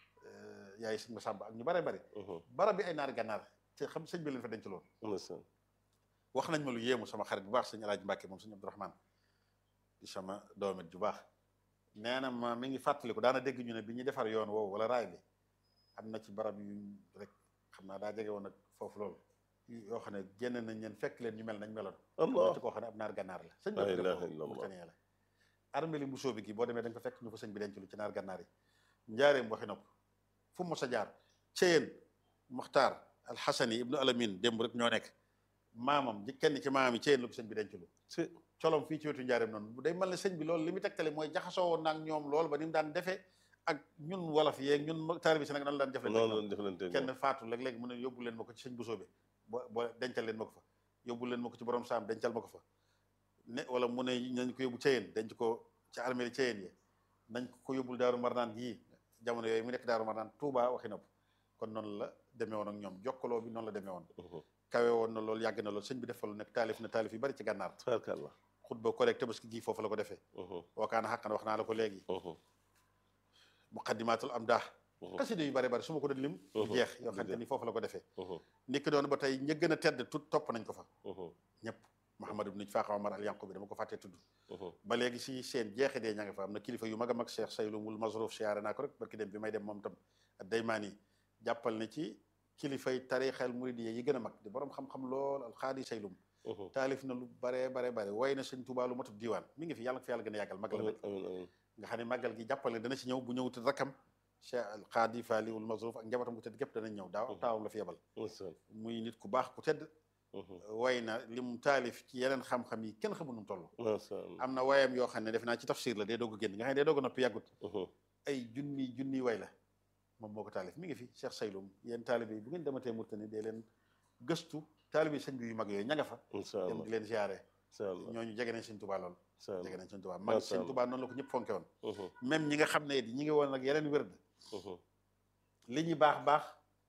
yaay sëñ ma Samba ak ñu bare bari barab bi ay naar gànnaar te xam sëñ bi leen fa denc loolu ndeysaan wax nañ ma lu yéemu sama xarit bu baax sëñ Alaaji Mbàkke moom sëñ Abdourahmane di sama doomit ju baax nee na ma mi ngi fàttaliku daana dégg ñu ne bi ñuy defar yoon woowu wala raay bi am na ci barab yu rek xam naa daa jege woon nag foofu loolu yoo xam ne génn nañ leen fekk leen ñu mel nañ meloon am na Allah ci koo xam ne ab naar gànnaar la sëñ La bi def ilaha loolu illallah. Mauritanie la armée li mbusoo bi gi boo demee da nga ko fekk ñu fa sëñ bi denc lu ci naar gànnaar yi njaareem waxi nopp fu mu mos a jaar Ceyeen Muxtaar Alxasani ibnu Alamin démb rek ñoo nekk maamam ji kenn ci maam yi Ceyeen la ko sëñ bi denc lu si colom fii ci wetu njaareem noonu day mel ne sëñ bi loolu li mu tegtale mooy jaxasoo woon naag ñoom loolu ba ni mu daan defee ak ñun wolof yeeg ñun taalibe si nag nan la daan jëflante ak noonu ñoom. lañ deflante kenn faatu léeg-léeg mu ne yóbbu leen ma ko ci sëñ Bousso bi bo boo dencal leen ma ko fa yóbbu leen ma ko ci borom saam dencal ma ko fa ne wala mu ne nañ ko yóbbu Ceyeen denc ko ci armée li Ceyeen yi nañ ko yóbbul Daaru Marnaan gii jamono yooyu mu nekk Daaru Marnaan Touba waxi nopp kon noonu la demee woon ak ñoom jokkaloo bi noonu la demee woon kawe woon na loolu yàgg na loolu sëñ bi def fa lu nekk taalif na taalif yu bari ci gànnaar tabarkallah xutba collecte tabaski gii foofu la ko defee wakaana xàqan wax naa la ko léegi muqaddimatul am daa xasida yu bari bari su ma ko doon lim du Mhm. jeex yoo Du xam ne jeex. ni foofu la ko defee ni ki doon ba tey ña gën a tedd tut topp nañ ko fa Mhm. ñëpp Mouhamad ibn Faaxa Omar al Yanqu bi dama ko fàttee tudd ba léegi si seen jeexi dee ña nga fa am na kilifa yu mag a mag Cheikh Saylumul Mazruf siyaare naa ko rek barki dem bi may dem moom tam Daymaani jàppal ne ci kilifay tarixal muridiyya yi gën a mag di borom xam-xam lool alxaadi Saylum taalif na lu bare bare bare way na sëñ Tuubaa lu matub diiwaan mi ngi fi yàlla ko fi yàlla gën a yàggal mag la nag amiin amiin nga xam ne màggal gi jàppale dana ci ñëw bu ñëwutul rakkam Cheikh alxaadi Faaliwul Mazruf ak njabootam ku tedd gépp danañ ñëw daaw Mhm. taawam la fi yebal ndeysaan muy nit ku baax ku tedd way na li mu taalif ci yeneen xam-xam yi kenn xamul nu mu toll macha Allah am na wayam yoo xam ne def naa ci tafsir la day doog a génn nga xam ne day doog a noppi yàggut ay junni junni way la moom moo ko taalif mi ngi fi Cheikh Sayloum yéen taalibe yi bu ngeen dematee Mauritanie dee leen gëstu taalibe yi sëñ bi yu mag yooyu ña nga fa incha dem allah di leen ziare incha allah ñooñu jege nañ sëñ Tuubaa lool incha allah jege nañ sëñ Tuubaa mag Masha sëñ Allah. Tuubaa noonu la ko ñëpp fonke woon Mhm, même ñi nga xam ne ñi ngi woon ak yeneen wërd mhm, li ñuy baax baax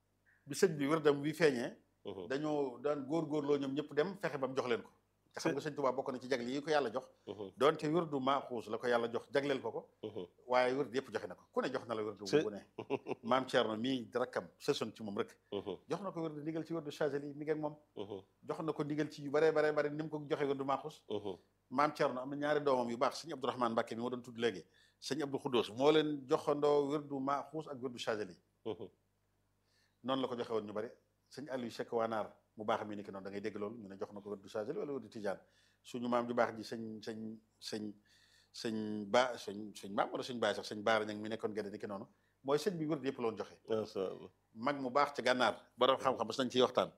bi sëñ bi wërdam wi feeñee mhm, dañoo daan góorgóorloo ñoom ñëpp dem fexe ba mu jox leen ko te xam nga sëñ Tuubaa bokk na ci jagle yi ko yàlla jox mhm, doonte wërdu maaxuus la ko yàlla jox jagleel ko ko mhm. waaye wërd yëpp joxe na ko ku ne jox na la wërdu C'est- bu ne maam Thierno mii rakkam sësoon ci moom rek Mhm, jox na ko wërdu ndigal ci wërdu Chazeli mi ngi ak moom mhm, jox na ko ndigal ci yu bare bare bare ni mu ko joxe wërdu maaxuus mhm. maam Thierno am na ñaari doomam yu baax sëñ Abdourahmane Mbacke mi ma doon tudd léegi sëñ Abdou Khoudous moo leen joxandoo wërdu maaxuus ak wërdu Chazeli Mhm, noonu la ko joxe woon ñu bari sëñ Aliou Cheikh Wanaar mu baax mi ni ki noonu da ngay dégg loolu ñu ne jox na ko wërdu Chazeli wala wërdu Tijaan suñu maam ju baax ji sëñ sëñ sëñ sëñ ba sëñ sëñ maam wala sëñ baay sax sëñ baara ñang mi nekkoon gëdde ni ki noonu mooy sëñ bi wërdu yëpp la woon joxe Masha Allah. mag mu baax ci gànnaar borom xam-xam bas nañ ciy waxtaan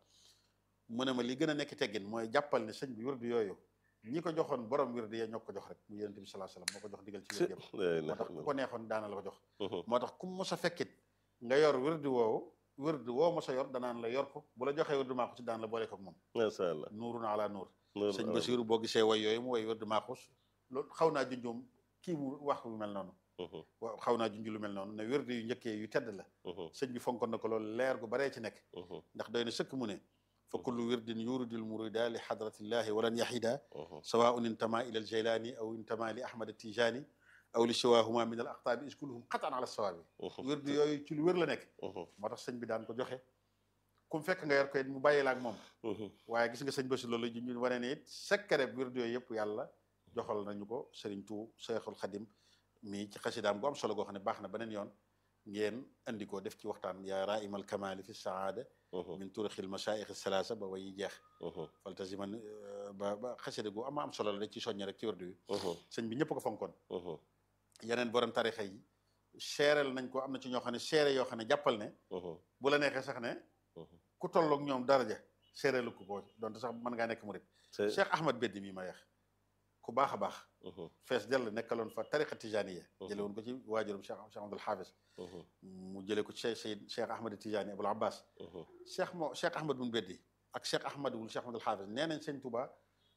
mu ne ma li gën a nekk teggin mooy jàppal ne sëñ bi wërdu yooyu ñi ko joxoon borom wërdu ya ñoo ko jox rek mu yonent bi sallallahu alayhi wasallam moo ko jox digal ci wërdu yëpp La moo ilaha tax ku illallah. ko neexoon daana la ko jox Mhm, moo tax ku mos a fekkit nga yor wërdu woowu wërdu woo mos a yor danaan la yor ko bu la joxee wërdu maaxus daan la boole ko ak moom Masha Allah. nuurun ala nuur Loolu sëñ am. Basiru boo gisee way yooyu mu way wërdu maaxus loolu xaw naa junjum kii mu wax lu mel noonu Mhm, waaw xaw naa junj lu mel noonu ne wërdu yu njëkkee yu tedd la mhm, sëñ bi fonkoon na ko loolu leer gu baree ci nekk mhm, ndax doy na sëkk mu ne fa kullu wirdin yuridul murida li hadratillahi walan yahida mhm. sawaun intama ila al jaylani aw intama li ahmad tijani aw li siwahuma min al aqtaabi is kulluhum qatan ala sawaabi Mhm, wirdu yooyu ci lu wér la nekk mhm, moo tax sëñ bi daan ko joxe ku mu fekk nga yor ko it mu bàyyi la ak moom mhm. waaye gis nga sëñ Basi loolu ju ñu wane ne it secret wirdu yooyu yëpp yàlla joxal nañu ko Sëriñ Tu Seexul Xadim mii ci xasidaam gu am solo goo xam ne baax na beneen yoon ngeen andi ko def ci waxtaan yaa raimal kamali fi saada Mhm, min turixil masaayix salaasa ba way jeex mhm, faltasiman ba ba xasida gu ama am solo la da ci soññe rek ci wirdu yi mhm, sëñ bi ñëpp ko fonkoon mhm, yeneen borom tarixa yi seereel nañ ko am na ci ñoo xam ne seere yoo xam ne jàppal ne mhm, bu la neexee sax ne mhm. ku tolloog ñoom daraja seereelu ko ko donte sax mën ngaa nekk murit C'est- Cheikh Ahmad Beddi mii ma yeex ku baax a baax Mhm, fees dell nekkaloon fa tariqa tijaniya Mhm. jële woon ko ci waajuram Cheikh Cheikh Abdul Hafiz mhm, mu jële ko ci Cheikh Seyd Cheikh Ahmad Tijani Abul Abbas mhm. Cheikh moo Cheikh Ahmad bun Beddi ak Cheikh Ahmad wul Cheikh Abdul Hafiz nee nañ sëñ Touba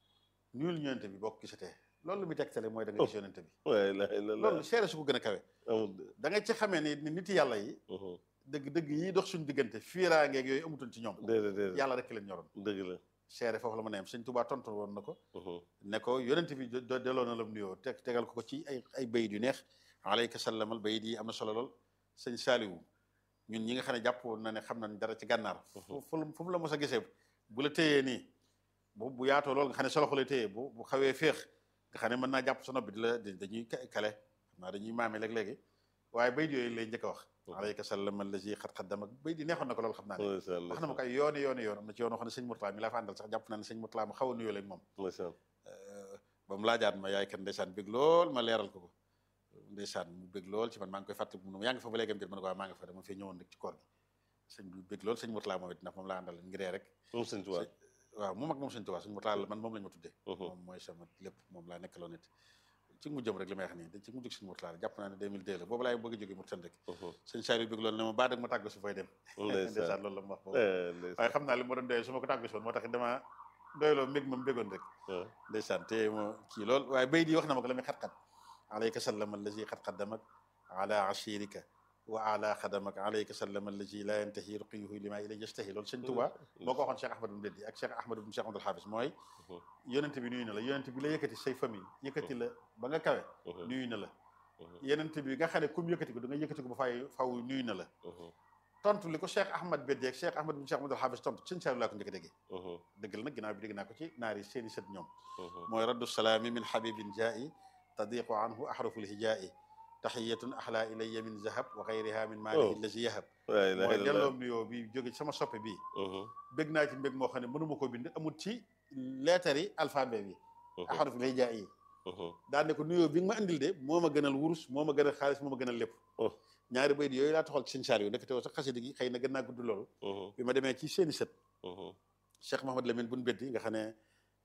nuyul yonente bi boo ko gisatee loolu lu muy tegtale mooy da nga gis yonente bi La ilaha illallah. loolu seere su ko gën a kawe Amul de. da nga ci xamee ni ni nit yàlla yi Mhm. dëgg dëgg yi dox suñu diggante fiiraangeeg yooyu amutoon ci ñoom Déedéet, déedéet. yàlla rek leen ñoroon Dëgg la. seere foofu la mën a yem sëñ Touba tontu woon na ko Mhm, ne ko yonent bi do- do- delloo na la mu nuyoo teg tegal ko ko ci ay ay bayit yu neex alayka sallamal bayit yi am na solo lool sëñ Saaliwu ñun ñi nga xam ne jàpp na ne xam nañ dara ci gànnaar fu fu fu mu la mos a gisee bu la téyee nii bu bu yaatoo lool nga xam ne sa loxo lay téye bu bu xawee féex nga xam ne mën naa jàpp sa nopp bi di la di- dañuy ka- kale xam naa dañuy maame léeg-léegi waaye bayit yooyu lay njëkk a wax alayka sallamal lazi xat xaddama bayit yi neexoon na ko lool xam naa ne Masha Allah. wax na ma ko ay yooni yooni yoon am na ci yoon wax ne sëñ Murtala mi laa fa àndal sax jàpp naa ne sëñ Murtala ma xaw a nuyoo leen moom Masha Allah. ba mu laajaat ma yaay kan ndeysaan bég lool ma leeral ko ko ndeysaan mu bég lool ci man maa ngi koy fàttali mu ne ma yaa ngi fa ba léegi am déet ma ne ko waaw maa ngi fa dama fee ñëwoon rek ci koor gi sëñ bi bég lool sëñ Murtala moom it ndax moom laa àndal ngiree rek Moom Sëñ Tuubaa. waaw moom ak moom sëñ Tuubaa sëñ Murtala la man moom lañ ma tuddee Mhm, moom mooy sama lépp moom laa nekkaloon it ci mujjëm rek li may wax nii ci mujjug sëñ Murtala la jàpp naa ne 2002 la boobu laay bëgg a jógee Mauritanie rek mhm. sëñ Saliou bég lool ne ma baa dag ma tàggu si fay dem Ndeysaan. ndeysaan loolu la ma wax boobu Eh, ndeysaan. waaye xam naa li ma doon doyee su ma ko tàggu si woon moo tax dama doyloo mbég ma mbégoon rek Ah, ndeysaan te mo kii lool waaye bay di wax na ma ko la muy xat-xat alayka sallam allazi xat xaddamak ala ashirika wa ala xadamak alayka sallam allazi la yantahi ruqiyuhu lima ilay yastahi loolu sëñ Tuubaa moo ko waxoon Cheikh Ahmad bin Beddi ak Cheikh Ahmad bin Cheikh Abdul Hafiz mooy Mhm. yonent bi nuyu na la yonent bi la yëkkati say famille yëkkati la ba nga kawe Mhm, nuyu na la mhm, yonent bi nga xam ne comme yëkkati ko da nga yëkkati ko ba fay faw nuyu na la mhm, tontu li ko Cheikh Ahmad Beddi ak Cheikh Ahmad bin Cheikh Abdul Hafiz tontu sëñ Saliou laa ko njëkk a déggee mhm, dëgg la nag ginnaaw bi dégg naa ko ci naari seeni sët ñoom mhm. mooy raddu salaami min xabibin jaa'i tadiqu anhu ahraful hijaa'i taxiyatun axlaa ilayya min zahab wa xayriha min maalihi Oh. lazi yahab La ilaha mooy illallah. delloom nuyoo bi jóge ci sama soppe bii Mhm, bég naa ci mbég moo xam ne mënuma koo bind amul ci lettre yi alphabet bi mhm, ahraful hijaa'i mhm. daan ne ko nuyoo bi nga ma andil de moo ma gënal wurus moo ma gënal xaalis moo ma gënal lépp Oh. ñaari bayit yooyu laa taxal ci sëñ Saaliw nekk teewoo sax xasida gi xëy na gën naa gudd loolu Mhm, bi ma demee ci seeni sët mhm, Cheikh Mahamad Lamine buñ beddi nga xam ne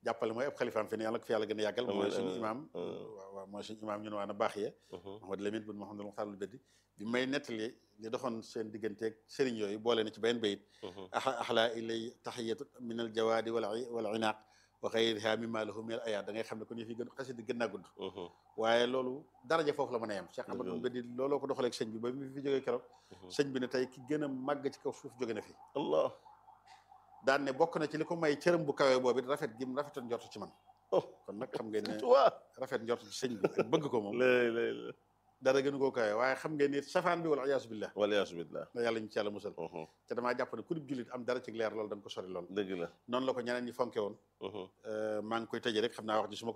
jàppale mooy ab xalifaam fi ne yàlla ko fi yàlla gën a yàggal mooy Amiin, suñu amiin. imaam waaw waaw mooy suñu imaam ñun waa na baax yee Mhm. Mouhamad Lamine bin Mouhamadul Muxtaar al Beddi bi may nettali li doxoon seen digganteeg sëriñ yooyu boole na ci benn bayit Mhm. axa axlaa ilay taxiyatu min al jawaadi wal wal inaaq wa xayriha mimma lahu min al ayaat da ngay xam ne kon yëf yi gën xasida gën naa gudd Mhm. waaye loolu daraja foofu la mën a yem Cheikh Ahmadou Dëgg la. Beddi looloo ko doxaleeg sëñ bi ba bi fi jógee keroog Mhm. sëñ bi ne tey ki gën a màgg ci kaw suuf jóge na fi allah daan ne bokk na ci li ko may cërëm bu kawee boobu it rafet gi mu rafetoon njort ci man oh kon nag xam ngeen ne waa rafet njort ci sëñ bi ak bëgg ko moom lay lay lay dara gënu koo kawee waaye xam ngeen ni safaan bi wala iyaasu billah waliyaasu billah na yàlla ñu ci yàlla musal Mhm. te damaa jàpp ne ku dib jullit am dara ci leer loolu da nga ko sori lool dëgg la noonu la ko ñeneen ñi fonke woon Mhm. maa ngi koy tëjee rek xam naa wax ji su ma